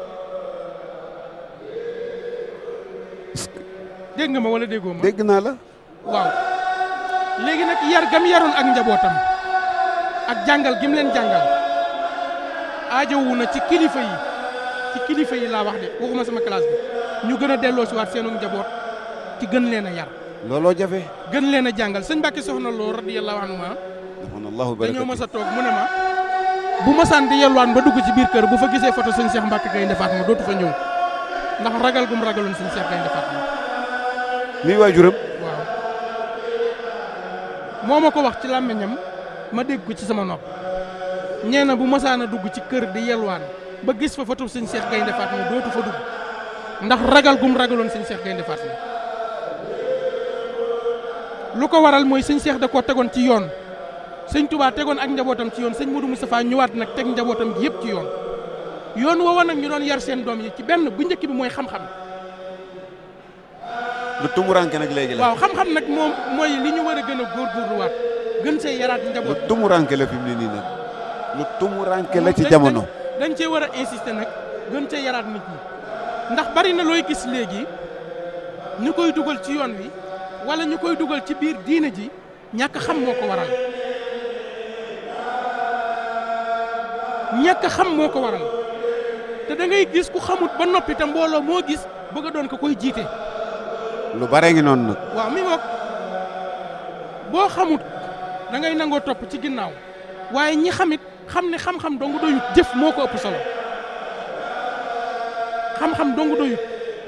dégg nga ma wala déggoo ma dégg naa la waaw léegi nag yar gam yaroon ak njabootam ak jàngal gim leen jàngal aajowu na ci kilifa yi ci kilifa yi laa wax de waxuma sama classe bi ñu gën a delloo si waat seenu njaboot ci gën leen a yar looloo jafe gën leen a jàngal sëñ Mbàkke soxna loo radiyallahu anhu ma allahu dañoo barakatu mës a toog mu ne ma bu masaan di yelwaan ba dugg ci biir kër bu fa gisee photo sëñ Cheikh Mbacke Gaynde Fatma dootu fa ñëw ndax ragal gum ragaloon sëñ Cheikh Gaynde Fatma mi waajuram waaw moo ma ko wax ci làmmiñam ma dégg ko ci sama nopp ñee na bu masaan a dugg ci kër di yelwaan ba gis fa photo sëñ Cheikh Gaynde Fatma dootu fa dugg ndax ragal gum ragaloon sëñ Cheikh Gaynde Fatma lu ko waral mooy sëñ Cheikh da koo tegoon ci yoon sëñ Touba tegoon ak njabootam ci yoon sëñ Modou Moustapha ñëwaat nag teg njabootam gi yëpp ci yoon yoon woowa nag ñu doon yar seen doom yi ci benn bu njëkk bi mooy xam-xam lu tumuranke nag léegi la waaw xam-xam nag moom mooy li ñu war a gën a góorgóorluwaat gën see yaraat lu njaboot tumuranke la fi mu ne nii nag lu tumuranke la ci dañ- jamono dañ- dañ cee war a insister nag gën cee yaraat nit ñi ndax bari na looy gis léegi ñu koy dugal ci yoon wi wala ñu koy dugal ci biir diine ji ñàkk xam moo ko waral ñàkk xam moo ko waral te da ngay gis ku xamut ba noppi te mbooloo moo gis bëgg a doon ko koy jiite lu bare ngi noonu nag waaw mi ngoog boo xamut da ngay nangoo topp ci ginnaaw waaye ñi xamit xam ne xam-xam dong doyut jëf moo ko ëpp solo xam-xam dong doyut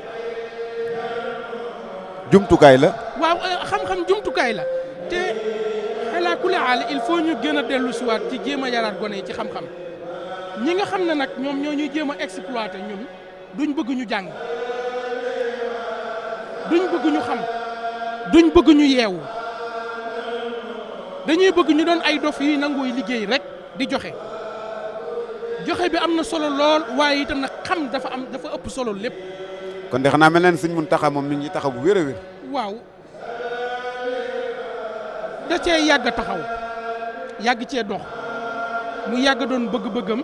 jumtukaay la waaw eh, xam-xam jumtukaay la te xelaa ku aal il faut ñu gën a dellu siwaat ci jéem a yaraat gone yi ci xam-xam ñi nga xam ne nag ñoom ñoo ñuy jéem a exploité ñun duñ bëgg ñu jàng duñ bëgg ñu xam duñ bëgg ñu yeewu dañuy bëgg ñu doon ay dof yi nangooy liggéey rek di joxe joxe bi am na solo lool waaye itam nag xam dafa am dafa ëpp solo lépp kon de xanaa mel na ne sëñ Muntaxa moom mi ngi taxaw bu wér a wér waaw da cee yàgg a taxaw yàgg cee dox mu yàgg doon bëgg-bëggam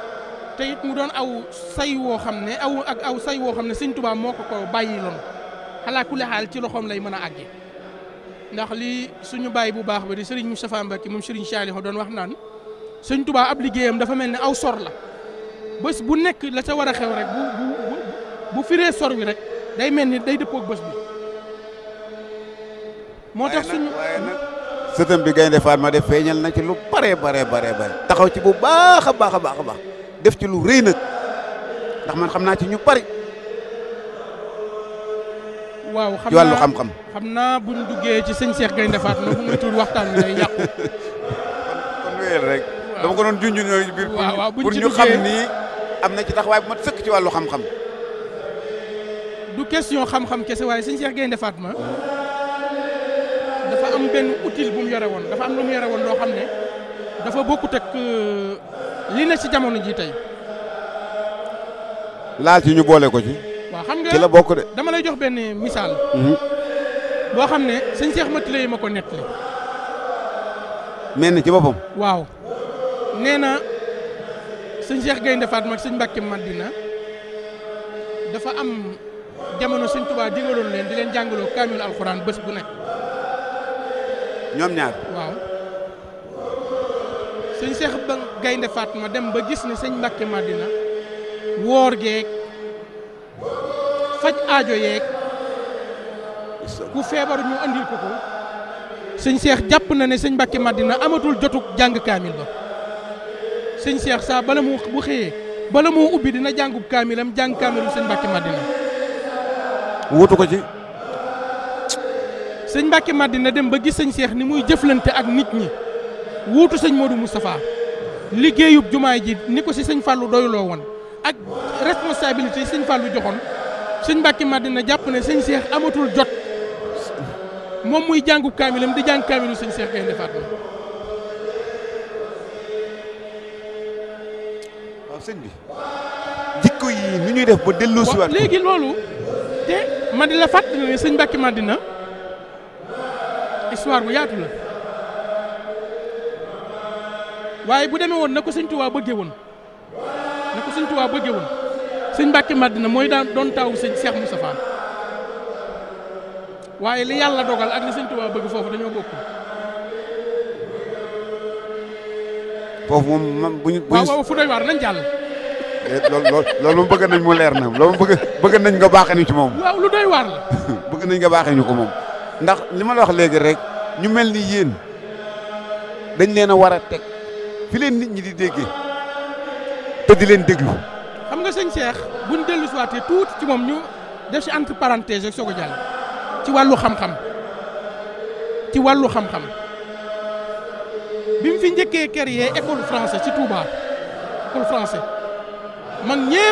te it mu doon aw say woo xam ne aw ak aw say woo xam ne sëñ Tuubaa moo ko ko bàyyi loon xalaa kulli xaal ci loxoom lay mën a àgge ndax li suñu baay bu baax ba di sëriñ Moustapha Mbacke moom sëriñ Saliou doon wax naan sëñ Tuubaa ab liggéeyam dafa mel ne aw sor la bés bu nekk la ca war a xew rek bu bu bu bu firee sor wi rek day mel ni day dëppoog bés bi moo tax suñu waaye nag sëtam bi Gaynde Fatma def feeñal na ci lu bare bare bare bare taxaw ci bu baax a baax a baax a baax def ci lu rëy nag ndax man xam naa ci ñu bari waaw xam ci wàllu naa xam-xam xam naa buñ duggee ci sëñ Cheikh Gaynde Fatma bu muy tudd waxtaan wi day yàqu kon wéyal rek dama ko doon junj ñooy ci biir waaw waaw buñ pour ci ñu xam duggee- ni am na ci taxawaay bu mat sëkk ci wàllu xam-xam du question xam-xam kese waaye sëñ Cheikh Gaynde Fatma dafa am benn outil bu mu yore woon dafa am lu mu yore woon loo xam ne dafa bokkut ak euh, li ne ci jamono ji tey laal ci ñu boole ko ci waaw xam ci la nga bokk de dama lay jox benn misaal Mhm. boo xam ne sëñ Cheikh Mati lay ma ko nettali mel ni ci boppam waaw nee na sëñ Cheikh Gaynde Fatma ak sëñ Mbàkke Madina dafa am jamono sëñ Tuubaa digaloon leen di leen jàngaloo kaamil alxuraan bés bu nekk ñoom ñaar waaw sëñ Cheikh ba Gaynde Fatma dem ba gis ne sëñ Mbàkke Madina woor geeg faj aajo yeeg ku feebar ñu andil ko ko sëñ Cheikh jàpp na ne sëñ Mbàkke Madina amatul jotug jàng kaamil ba sëñ Cheikh saa bala mu bu xëyee bala moo ubbi dina jàngub kaamilam jàng kaamilu sëñ Mbàkke Madina wutu ko ci sëñ Mbàkke Madina dem ba gis sëñ Cheikh ni muy jëflante ak nit ñi wuutu sëñ Modou Moustapha liggéeyub jumaay ji ni ko si sëñ Fallou doyloo woon ak responsabilité yi sëñ Fallou joxoon sëñ Mbàkke Madina jàpp ne sëñ Cheikh amatul jot moom muy jàngub kaamilam di jàng kaamilu sëñ Cheikh Gaynde Fatma waaw sëñ bi jikko yi nu ñuy def ba dellu si waaw waat léegi loolu te ma di la fàttali ne sëñ Mbàkke Madina histoire bu yaatu la waaye bu demee woon na ko sëñ Tuubaa bëggee woon na ko sëñ Tuubaa bëggee woon sëñ Mbàkke Madina mooy daan doon taawu sëñ Cheikh Moustapha waaye li yàlla dogal ak li sëñ Tuubaa bëgg foofu dañoo bokk foofu moom man bu ñu bu waaw ñu waaw fu doy waar nañ jàll loolu loolu loolu moom bëgg nañ mu leer na loolu bëgg bëgg nañ nga baaxee ñu ci moom waaw lu doy waar la bëgg nañ nga baaxee ñu ko moom ndax li ma la wax léegi rek ñu mel ni yéen dañ leen a war a teg fi leen nit ñi di déggee te di leen déglu xam nga sëñ Cheikh buñ dellu si waatee tuuti ci moom ñu def si entre parenthèse rek soog a jàll ci wàllu xam-xam ci wàllu xam-xam bi mu fi njëkkee créer école français ci Touba école français mag ñépp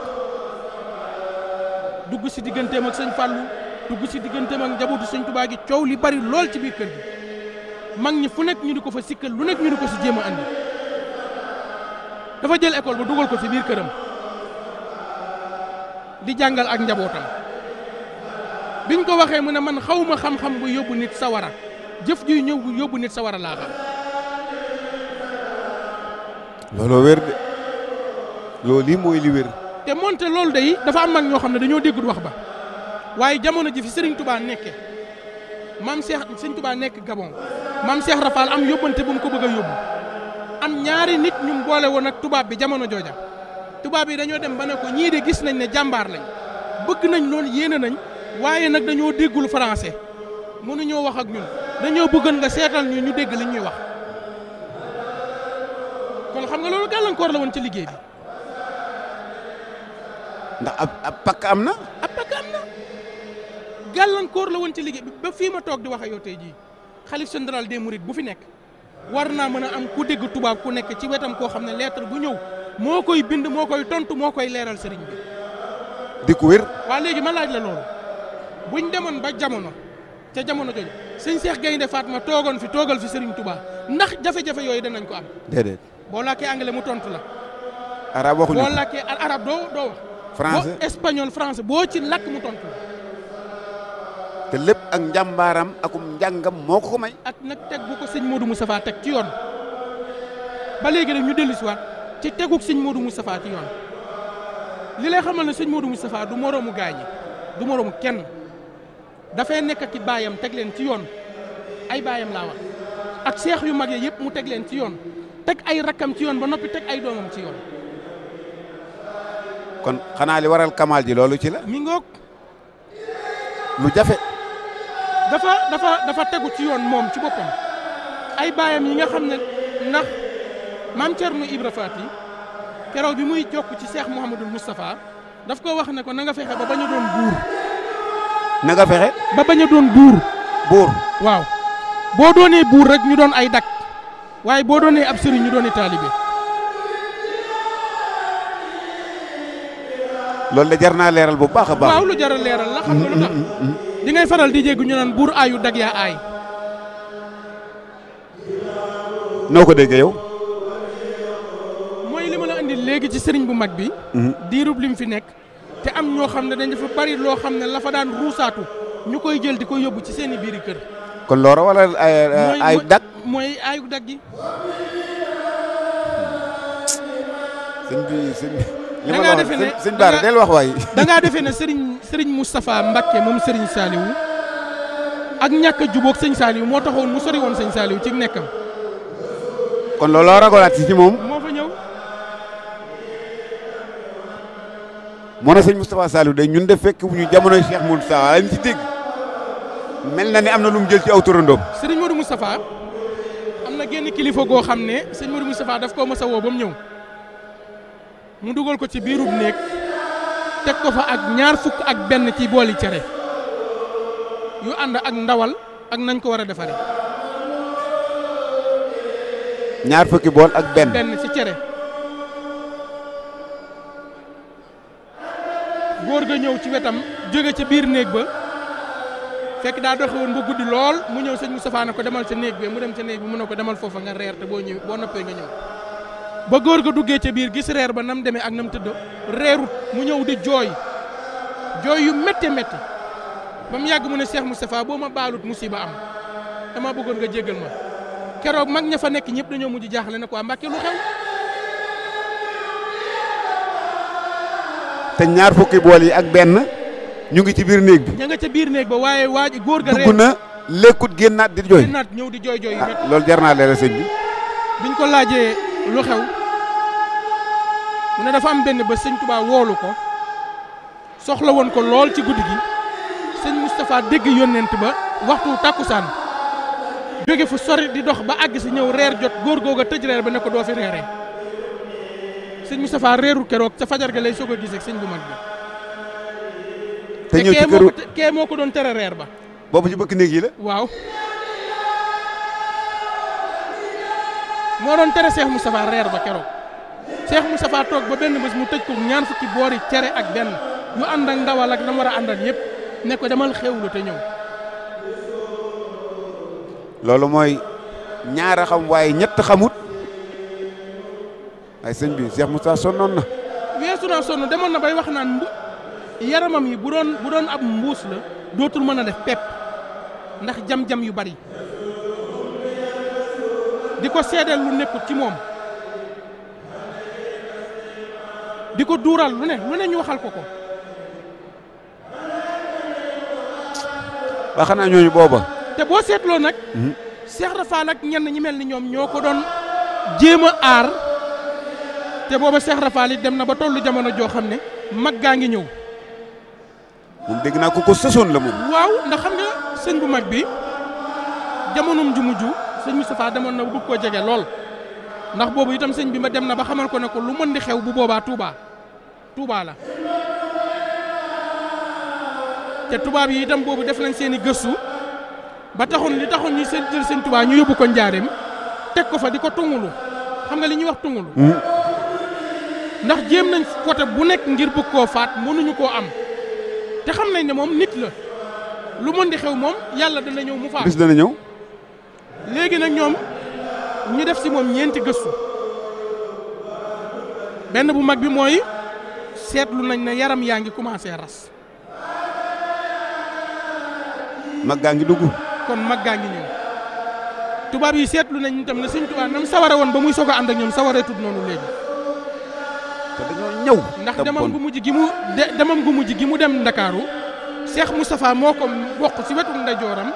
dugg si digganteem ak sëñ Fallou dugg si digganteem ak njabootu sëñ Touba gi coow li bari lool ci biir kër gi mag ñi fu nekk ñu di ko fa sikkal lu nekk ñu di ko si jéem a andi dafa jël école ba dugal ko ci biir këram di jàngal ak njabootam biñ ko waxee mu ne man xawma xam-xam bu yóbbu nit sawara jëf juy ñëw bu yóbbu nit sawara laa xam looloo wér de loolu lii mooy li wér te moonte loolu day dafa am mag ñoo xam ne dañoo déggul wax ba waaye jamono ji fi Serigne Touba nekke maam Cheikh Serigne Touba nekk Gabon maam Cheikh Rafal am yóbbante bu mu ko bëgg a yóbbu am ñaari nit ñu mu boole woon ak tubaab bi jamono jooja tubaab yi dañoo dem ba ne ko ñii de gis nañ ne jàmbaar lañ bëgg nañ loolu yéene nañ waaye nag dañoo déggul français mënuñoo wax ak ñun dañoo bëggoon nga seetal ñu ñu dégg li ñuy wax kon xam nga loolu gàllankoor la woon ci liggéey bi ndax ab ab pakk am na ab pakk am na gàllankoor la woon ci liggéey bi ba fii ma toog di wax ak yow tey jii xalif général des mourides bu fi nekk war naa mën a am ku dégg tubaab ku nekk ci wetam koo xam ne lettre bu ñëw moo koy bind moo koy tontu moo koy leeral sëriñ bi di ko wér waa léegi ma laaj la loolu buñ demoon ba jamono ca jamono jooju sëñ Cheikh Gaynde Fatma toogoon fi toogal fi sëriñ Touba ndax jafe-jafe yooyu danañ ko am déedéet boo làkkee anglais mu tontu la arab waxuñu boo ko làkkee arab doo doo wax français boo espagnol français boo ci làkk mu tontu la te lépp ak njàmbaaram akum njàngam moo ko ko may ak nag teg bu ko sëñ Modou Moustapha teg ci yoon ba léegi rek ñu dellu si waat ci teguk sëñ Modou Moustapha ci yoon li lay xamal ne sëñ Modou Moustapha du moroomu gaañi du moroomu kenn dafay nekk ki baayam teg leen ci yoon ay baayam laa wax ak seex yu mag yi yëpp mu teg leen ci yoon teg ay rakkam ci yoon ba noppi teg ay doomam ci yoon kon xanaa li waral kamaal ji loolu ci la mi ngoog lu jafe dafa dafa dafa tegu ci yoon moom ci boppam ay baayam yi nga xam ne ndax maam Thierno Ibra Faty keroog bi muy jokk ci seex Mouhamadul Moustapha daf ko wax ne ko na nga fexe ba bañ a doon buur na nga fexe ba bañ a doon buur buur waaw boo doonee buur rek ñu doon ay dak waaye boo doonee ab sëriñ ñu doon taalibe loolu de jar naa leeral bu baax a baax waaw lu jar a leeral la xam nga lu tax di ngay faral di jégg ñu naan buur aayu dag yaa aay noo ko déggee yow mooy li ma la indi léegi ci sëriñ bu mag bi diirub lim fi nekk te am ñoo xam ne dañ dafa bari loo xam ne la fa daan ruusaatu ñu koy jël di ko yóbbu ci seeni biiri kër kon loora wala ay mooy ay mooy- dak mooy aayu dag gi sëñ bi sëñ bi li Da ma ngaa la wax defe ne- sëñ- sëñ da Baara ngaa- del wax waay da ngaa defee ne sëriñ sëriñ Moustapha Mbakke moom sëriñ Saliou ak ñàkk a jubóog sëñ Saliou moo taxoon mu sori woon sëñ Saliou ci nekkam kon looloo ragolaat si ci moom moo fa ñëw moo na sëñ Moustapha Saliou de ñun de fekk bu ñu jamonoy Cheikh Moustapha lañ ci dégg mel na ni am na lu mu jël ci aw turandoom sëriñ Modou Moustapha am na genn kilifa goo xam ne sëñ Modou Moustapha daf koo mas a woo ba mu ñëw mu dugal ko ci biirub néeg teg ko fa ak ñaar fukk ak benn ci booli cere yu ànd ak ndawal ak nañ ko war a defaree ñaar fukki bool ak benn benn ci cere góor ga ñëw ci wetam jóge ca biir néeg ba fekk daa doxe woon ba guddi lool mu ñëw sëñ Moustapha ne ko demal sa néeg bi mu dem ca néeg bi mu ne ko demal foofa nga reer te boo ñëw boo noppee nga ñëw ba góor ga duggee ca biir gis reer ba nam demee ak nam tëdd reerut mu ñëw di jooy jooy yu métte métti ba mu yàgg mu ne Cheikh Moustapha boo ma baalut musiba am dama bëggoon nga jéggal ma keroog mag ña fa nekk ñëpp dañoo mujj jaaxle ne ko waa Mbàkke lu xew te ñaar fukki bool yi ak benn ñu ngi ci biir néeg bi ña nga ca biir néeg ba waaye waa ji góor ga dugg reer na lekkut génnaat di jooy naat ñëw di jooy jooy yu ah métti loolu jar naa leeral sëñ bi biñ ko laajee lu xew mu ne dafa am benn ba sëñ Touba woolu ko soxla woon ko lool ci guddi gi sëñ Moustapha dégg yónnent ba waxtu tàkkusaan jóge fu sori di dox ba àgg si ñëw reer jot góor googa tëj reer ba ne ko doo fi reeree sëñ Moustapha reerul keroog ca fajar ga lay soog a gisee ak sëñ bu mag bi te ñëw ci kee moo këru ko te- kee moo ko doon tere reer ba boobu ci bëkk néeg yi la waaw moo doon tere Cheikh Moustapha reer ba keroog Cheikh Moustapha toog ba benn bés mu tëj ko ñaan fukki boori cere ak benn yu ànd ak ndawal ak dama war a àndal yëpp ne ko demal xewlu te ñëw loolu mooy ñaara xam waaye ñett xamut ay sëñ bi Cheikh Moustapha sonnoon na weesu naa sonn demoon na bay wax naan mbu yaramam yi bu doon bu doon ab mbuus la dootul mën a def pepp ndax jam-jam yu bari di ko seedeel lu nekkut ci moom di ko duural lu ne lu ne ñu waxal ko ko ba xanaa ñooñu booba te boo seetloo nag Cheikh Rafal ak ñenn ñi mel ni ñoom ñoo ko doon jéem a aar te booba Cheikh Rafal it dem na ba tollu jamono joo xam ne mag gaa ngi ñëw moom dégg naa ko ko sësoon la moom waaw ndax xam nga sëñ bu mag bi jamonoom ju mujj sëñ Moustapha demoon na bu bëgg koo jege lool ndax boobu itam sëñ bi ma dem na ba xamal ko ne ko lu mën di xew bu boobaa Touba Touba la te tubaab yi itam boobu def nañ seen i gëstu ba taxoon li taxoon ñu seen jël seen Touba ñu yóbbu ko njaareem teg ko fa di ko tungulu xam nga li ñuy wax tungulu ndax jéem nañ côté bu nekk ngir bëgg koo faat mënuñu koo am te xam nañ ne moom nit la lu mën di xew moom yàlla dana ñëw mu faat bis dana ñëw léegi nag ñoom ñu def si moom ñeenti gëstu benn bu mag bi mooy seetlu nañ ne yaram yaa ngi commencé ras mag gaa ngi dugg kon mag gaa ngi ñëw tubaab yi seetlu nañ itam ne Sëñ Tuubaa nam saware woon ba muy soog a ànd ak ñoom sawaree tut noonu léegi te dañoo ñëw ndax te demam bon. gu mujj gi mu de demam gu mujj gi mu dem Ndakaaru Cheikh Moustapha moo ko bokk si wetu ndeyjooram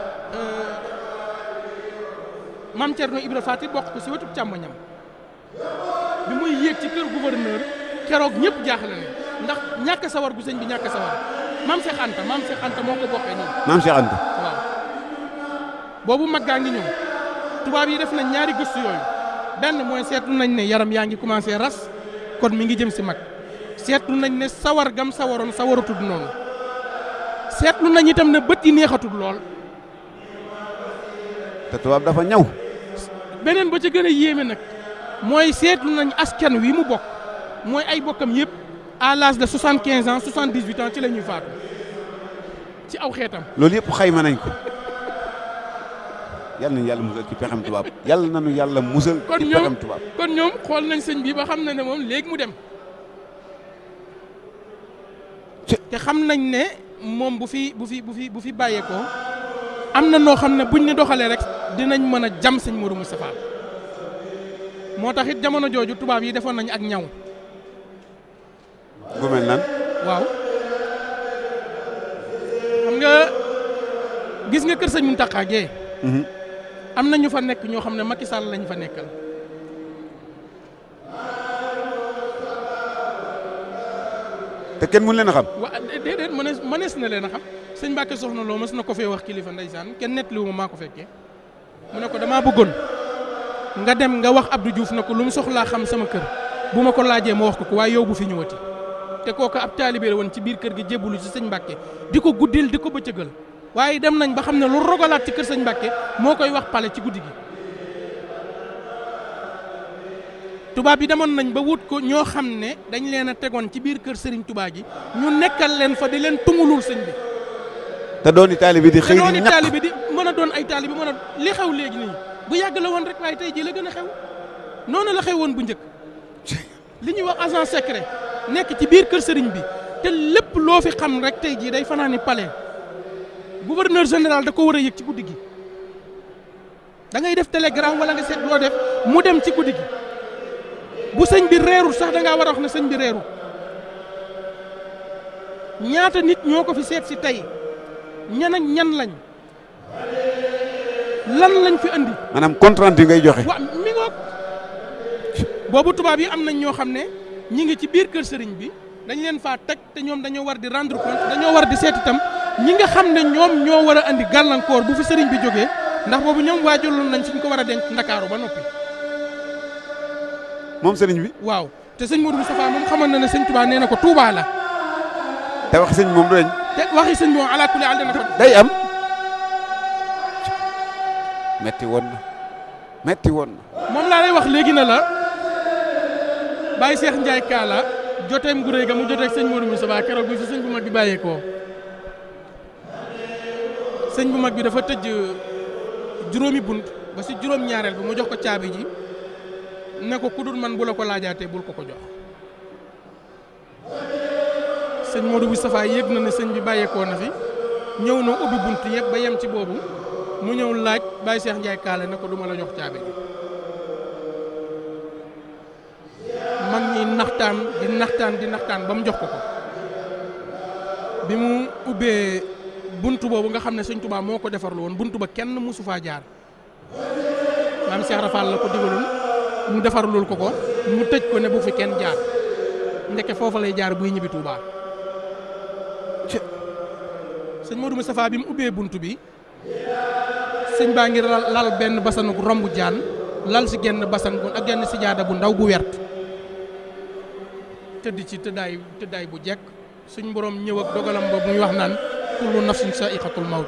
Mame Thierno Ibra Faty bokk ko si wetu càmmoñam bi muy yéeg ci kër gouverneur keroog ñëpp jaaxle ne ndax ñàkk sawar gu sëñ bi ñàkk sawar maam Cheikh Anta maam Cheikh Anta moo ko bokkee nii maam Cheikh Anta waaw boobu mag gaa ngi ñëw tubaab yi def nañ ñaari gëstu yooyu benn mooy seetlu nañ ne yaram yaa ngi commencé ras kon mi ngi jëm si mag seetlu nañ ne sawar gam sawaroon sawaratud noonu seetlu nañ itam ne bët yi neexatul lool te tubaab dafa ñaw beneen ba ca gën a yéeme nag mooy seetlu nañ askan wi mu bokk mooy ay bokkam yëpp à l'âge de soixante quinze ans soixante dix huit ans ci la ñuy faatu ci aw xeetam. loolu yëpp xayma nañ ko yal nañu yàlla musal ci pexem tubaab yàlla nañu yàlla musal kon ci ñoom pexem tubaab kon ñoom xool nañ sëñ bi ba xam na ne moom léegi mu dem Ci- te xam nañ ne moom bu fi bu fi bu fi bu fi bàyyeekoo am na noo xam ne buñ ne doxalee rek dinañ mën a jam sëñ Modou Moustapha moo tax it jamono jooju tubaab yi defoon nañ ak ñaw gu mel nan waaw xam nga gis nga kër sëñ Mountakha Gueye am na ñu fa nekk ñoo xam ne Macky Sall lañ fa nekkal te kenn mun leen a xam wa déedéet mënees mënees na leen a xam sëñ Mbacke soxna loo mës na ko fee wax kilifa ndeysaan kenn nettaliwu ma maa ko fekkee mu ne ko damaa bëggoon nga dem nga wax Abdou Diouf na ko lu mu soxlaa xam sama kër bu ma ko laajee ma wax ko ko waaye yow bu fi ñëwati te kooku ab taalibe la woon ci biir kër gi jébbalu ci sëñ Mbacke di ko guddil di ko bëccëgal waaye dem nañ ba xam ne lu rogalaat ci kër sëñ Mbacke moo koy wax pale ci guddi gi tubaab yi demoon nañ ba wut ko ñoo xam ne dañ leen a tegoon ci biir kër Serigne Touba gi ñu nekkal leen fa di leen tungulul sëñ bi te dooni taalibe di te xëy di noonu ñàkk taalibe di mën a doon ay taalibe mën a li xew léegi nii bu yàgg la woon rek waaye tey jii la gën a xew noonu la xew woon bu njëkk li ñuy wax agent secret nekk ci biir kër sëriñ bi te lépp loo fi xam rek tey jii day fanaani palais gouverneur général da ko war a yëg ci guddi gi da ngay def télégramme wala nga seet loo def mu dem ci guddi gi bu sëñ bi reerul sax da ngaa war a wax ne sëñ bi reerul ñaata nit ñoo ko fi seet si tey ñan ak ñan lañ lan lañ fi andi maanaam compte rendu ngay joxe wa mi ngoog boobu tubaab yi am nañ ñoo xam ne ñi ngi ci biir kër sëriñ bi dañ leen faa teg te ñoom dañoo war di rendre compte dañoo war di seet itam ñi nga xam ne ñoom ñoo war a andi gàllankoor bu fi sëriñ bi jógee ndax boobu ñoom waajaloon nañ fi ñu ko war a denc ndakaaru ba noppi moom sëriñ bi waaw te sëñ Modou Moustapha moom xamoon na ne sëñ Touba nee na ko Touba la te wax sëñ moom du dañ te waxi sëñ bi moom ala kulli al dana ko day am metti woon na metti woon na moom laa lay wax léegi na la Baye Cheikh Ndiaye Kaala joteem gu rëy ga mu joteeg sëñ Modou Moustapha keroog bi fi sëñ bu mag bi bàyyeekoo sëñ bu mag bi dafa tëj juróomi bunt ba si juróom-ñaareel bi mu jox ko caabi ji ne ko ku dul man bu la ko laajaatee bul ko ko jox sëñ Modou Moustapha yëg na ne sëñ bi bàyyeekoo na fi ñëw na ubbi bunt yëpp ba yem ci boobu mu ñëw laaj Baye Cheikh Ndiaye Kaala ne ko du ma la jox caabi ji mag ñi naxtaan di naxtaan di naxtaan ba mu jox ko ko bi mu ubbee buntu boobu nga xam ne sëñ Touba moo ko defarlu woon buntu ba kenn mosu faa jaar maam Cheikh Rafal la ko digaloon mu defarlul ko ko mu tëj ko ne bu fi kenn jaar ndeke foofa lay jaar buy ñibbi Touba sëñ Modou Moustapha bi mu ubbee buntu bi sëñ baa ngi lal lal benn basanuk rombu jaan lal si genn basan bu ak genn si jaada bu ndaw bu wert tëdd ci tëddaay tëddaay bu jekk suñ borom ñëw ak dogalam ba muy wax naan kullu nafsin sa'iqatul mawt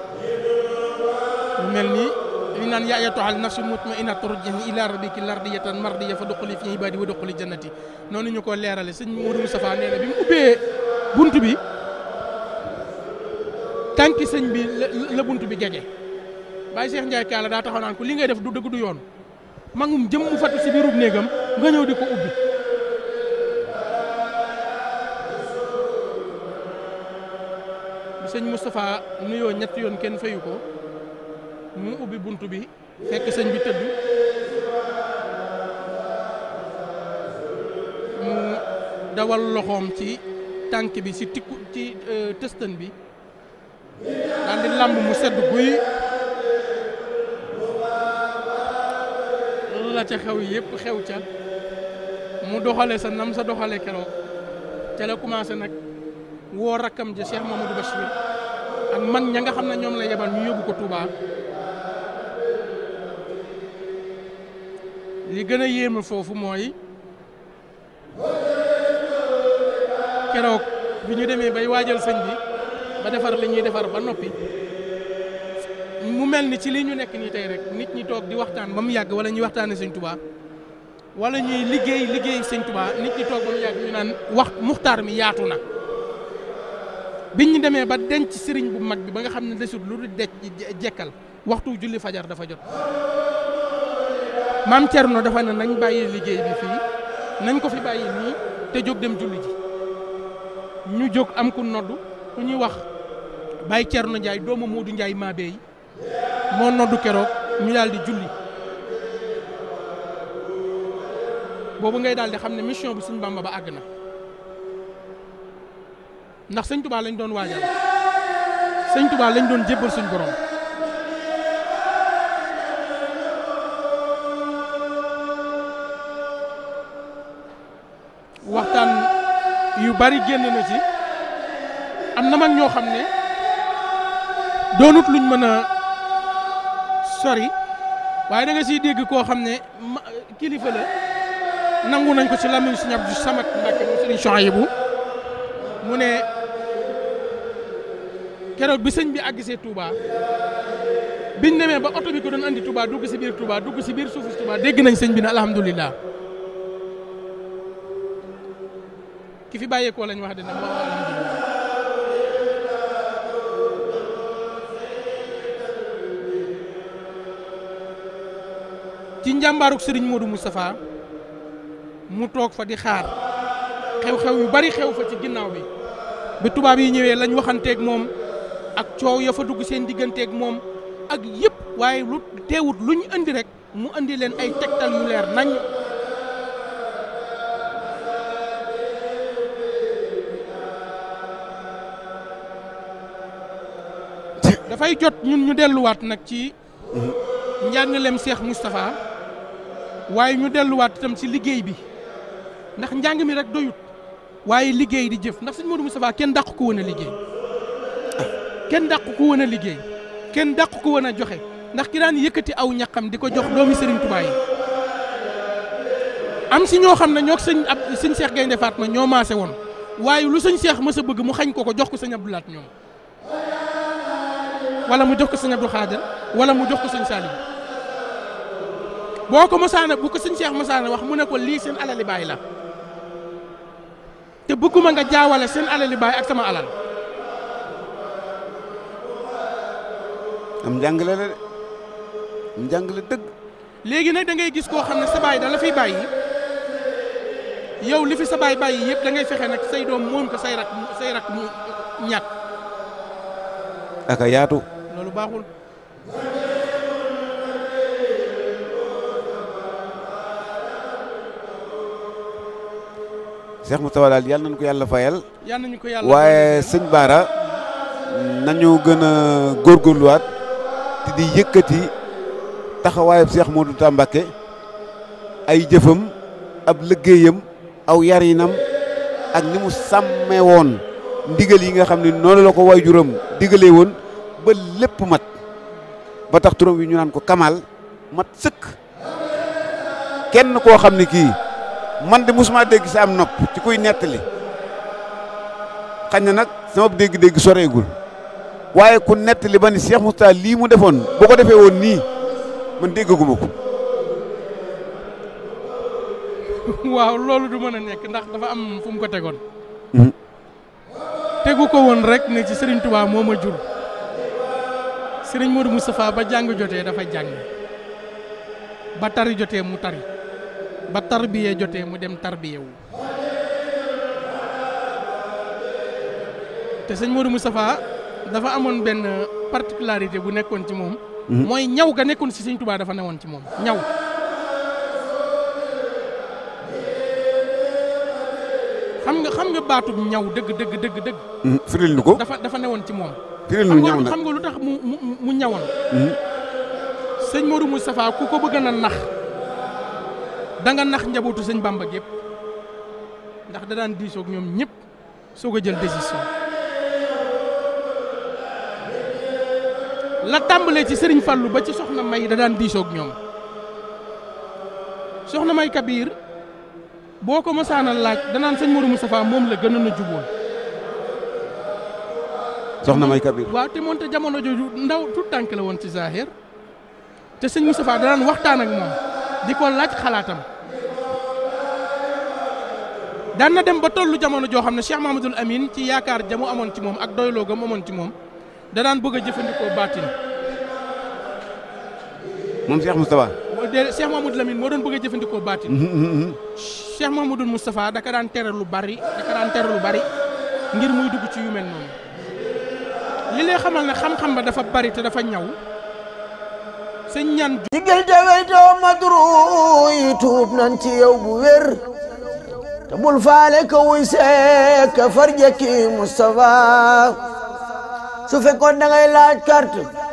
mu mel ni li naan yaa ayyatuhal nafsul mutma'innatu irji'i ila rabbiki lardiyatan mardiyatan fadkhuli fi ibadi wa dkhuli jannati noonu ñu ko leerale sëñ Modou Moustapha nee na bi mu ubbee bunt bi tànki sëñ bi la la bunt bi jege Baye Cheikh Ndiaye Kaala daa taxaw naan ko li ngay def du dëgg du yoon mangum jëm mu fatu si biirub néegam nga ñëw di ko ubbi bi sëñ Moustapha nuyoo ñetti yoon kenn fayu ko mu ubbi bunt bi fekk sëñ bi tëdd mu dawal loxoom ci tànk bi si tikku ci tëstan bi daal di lamb mu sedd guy la ca xew yëpp xew ca mu doxale sa nam sa doxale keroog ca la commencé nag woo rakkam ja Cheikh Mamadou Bachir ak man ña nga xam ne ñoom la yebal ñu yóbbu ko Touba li gën a yéeme foofu mooy keroog bi ñu demee bay waajal sëñ bi ba defar li ñuy defar ba noppi mu mel ni ci li ñu nekk nii tey rek nit ñi toog di waxtaan ba mu yàgg wala ñuy waxtaane sëñ Touba wala ñuy liggéey liggéey sëñ Touba nit ñi toog ba mu yàgg ñu naan wax muxtaar mi yaatu na biñ ñu demee ba denc sëriñ bu mag bi ba nga xam ne desut lu du dec jekkal waxtu julli fajar dafa jot maam Thierno dafa ne nañ bàyyi liggéey bi fii nañ ko fi bàyyi nii te jóg dem julli ji ñu jóg am ku noddu ku ñuy wax Baye Thierno Ndiaye doomu Modou Ndiaye Mabey moo noddu keroog ñu daal di julli boobu ngay daal di xam ne mission bi suñ Bamba ba àgg na ndax sëñ Touba lañ doon waajal sëñ Touba lañ doon jébbal suñ borom waxtaan yu bari génn na ci am na mag ñoo xam ne doonut luñ mën a sori waaye da nga siy dégg koo xam ne kilifa la nangu nañ ko ci lamiñ Sëñ Abdou Samad Mbàkke mu Sëriñ Chouaïbou mu ne keroog bi sëñ bi àggsee Touba biñ demee ba oto bi ko doon andi Touba dugg si biir Touba dugg si biir suufu Touba dégg nañ sëñ bi ne alhamdulilah ki fi bàyyeekoo lañ wax dina moo alhamdulilah ci njàmbaaruk sëriñ Modou Moustapha mu toog fa di xaar xew-xew yu bari xew fa ci ginnaaw bi bi tubaab yi ñëwee lañ waxanteeg moom ak coow ya fa dugg seen digganteeg moom ak yëpp waaye lu teewut lu ñu indi rek mu indi leen ay tegtal yu leer nañ dafay jot ñun ñu delluwaat nag ci njàngaleem Cheikh Moustapha waaye ñu delluwaat itam ci liggéey bi ndax njàng mi rek doyut waaye liggéey di jëf ndax sëñ Modou Moustapha kenn dàq ko woon a liggéey kenn dàq ko woon a liggéey kenn dàq ko woon a joxe ndax ki daan yëkkati aw ñaqam di ko jox doomi Serigne Touba yi am si ñoo xam ne ñoo sëñ ab sëñ Cheikh Gaynde Fatma ñoo maase woon waaye lu sëñ Cheikh mës a bëgg mu xañ ko ko jox ko sëñ Abdou Lahat ñoom wala mu jox ko sëñ Abdou Khadir wala mu jox ko sëñ Salim boo ko mosaana bu ko sëñ Cheikh mosaana wax mu ne ko lii seen alali baay la te bëgguma nga jaawale seen alali baay ak sama alal am njàngale la de am njàngale dëgg léegi nag da ngay gis koo xam ne sa baay da la fiy bàyyi yow li fi sa baay bàyyi yëpp da ngay fexe nag say doom moom ko say rak say rak mu ñàkk aka yaatu loolu baaxul Cheikh Moustapha daal yàlla nañu ko yàlla fayal yal nañu ko yàlla waaye sëñ Baara nañu gën a góorgóorluwaat te di yëkkati taxawaayub Cheikh Modou Tambake ay jëfam ab liggéeyam aw yarinam ak ni mu sàmmee woon ndigal yi nga xam ne noonu la ko waajuram digalee woon ba lépp mat ba tax turam wi ñu naan ko Kamal mat sëkk kenn koo xam ne kii man de musuma dégg sa am nopp ci kuy nettali xañ na nag sama dégg-dégg soreegul waaye ku nettali ba ni Cheikh Moustapha lii mu defoon boo ko defee woon nii man déggaguma ko waaw loolu du mën a nekk ndax dafa am fu mu ko tegoon tegu ko woon rek ne ci Serigne Touba moo ma jur Serigne Modou Moustapha ba jàng jotee dafa jàng ba tari jotee mu tari ba tarbiye jotee mu dem tarbiye wu te sëñ Modou Moustapha dafa amoon benn particularité bu nekkoon ci moom mooy ñaw ga nekkoon ci sëñ Touba dafa newoon ci moom ñaw xam nga xam nga baatub ñaw dëgg dëgg dëgg dëgg firil nu ko dafa dafa newoon ci moom firil xam nu nga ñaw lu- nag xam nga lu tax mu mu mu ñawoon sëñ Modou Moustapha ku ko bëgg na nax da nga nax njabootu sëñ Bamba gépp ndax da daan diisoog ñoom ñëpp soog a jël décision la tàmbalee ci sëriñ Fallou ba ci soxna May da daan diisoog ñoom soxna May Kabir boo ko mësaan a laaj danaan sëñ Modou Moustapha moom la gënoon a jubóol soxna may kabir waaw te moonte jamono jooju ndaw tout tànk la woon ci Zahir te sëñ Moustapha danaan waxtaan ak moom di ko laaj xalaatam daan na dem ba tollu jamono joo xam ne Cheikh Mahamadoul Amine ci yaakaar jamu amoon ci moom ak doyloo ga mu amoon ci moom danaan bëgg a jëfandikoo baatin moom Cheikh Moustapha moo de Cheikh Mahamadoul Amine moo doon bëgg a jëfandikoo baatin Cheikh Mahamadoul Moustapha daka daan tere lu bari daka daan tere lu bari ngir muy dugg ci yu mel noonu li lay xamal ne xam-xam ba dafa bari te dafa ñaw sëñ ñaan digil te weytoo madru yi tuub nan ci yow bu wér te bul faale ka wuy seek ka farjaki Moustapha su fekkoon da ngay laaj carte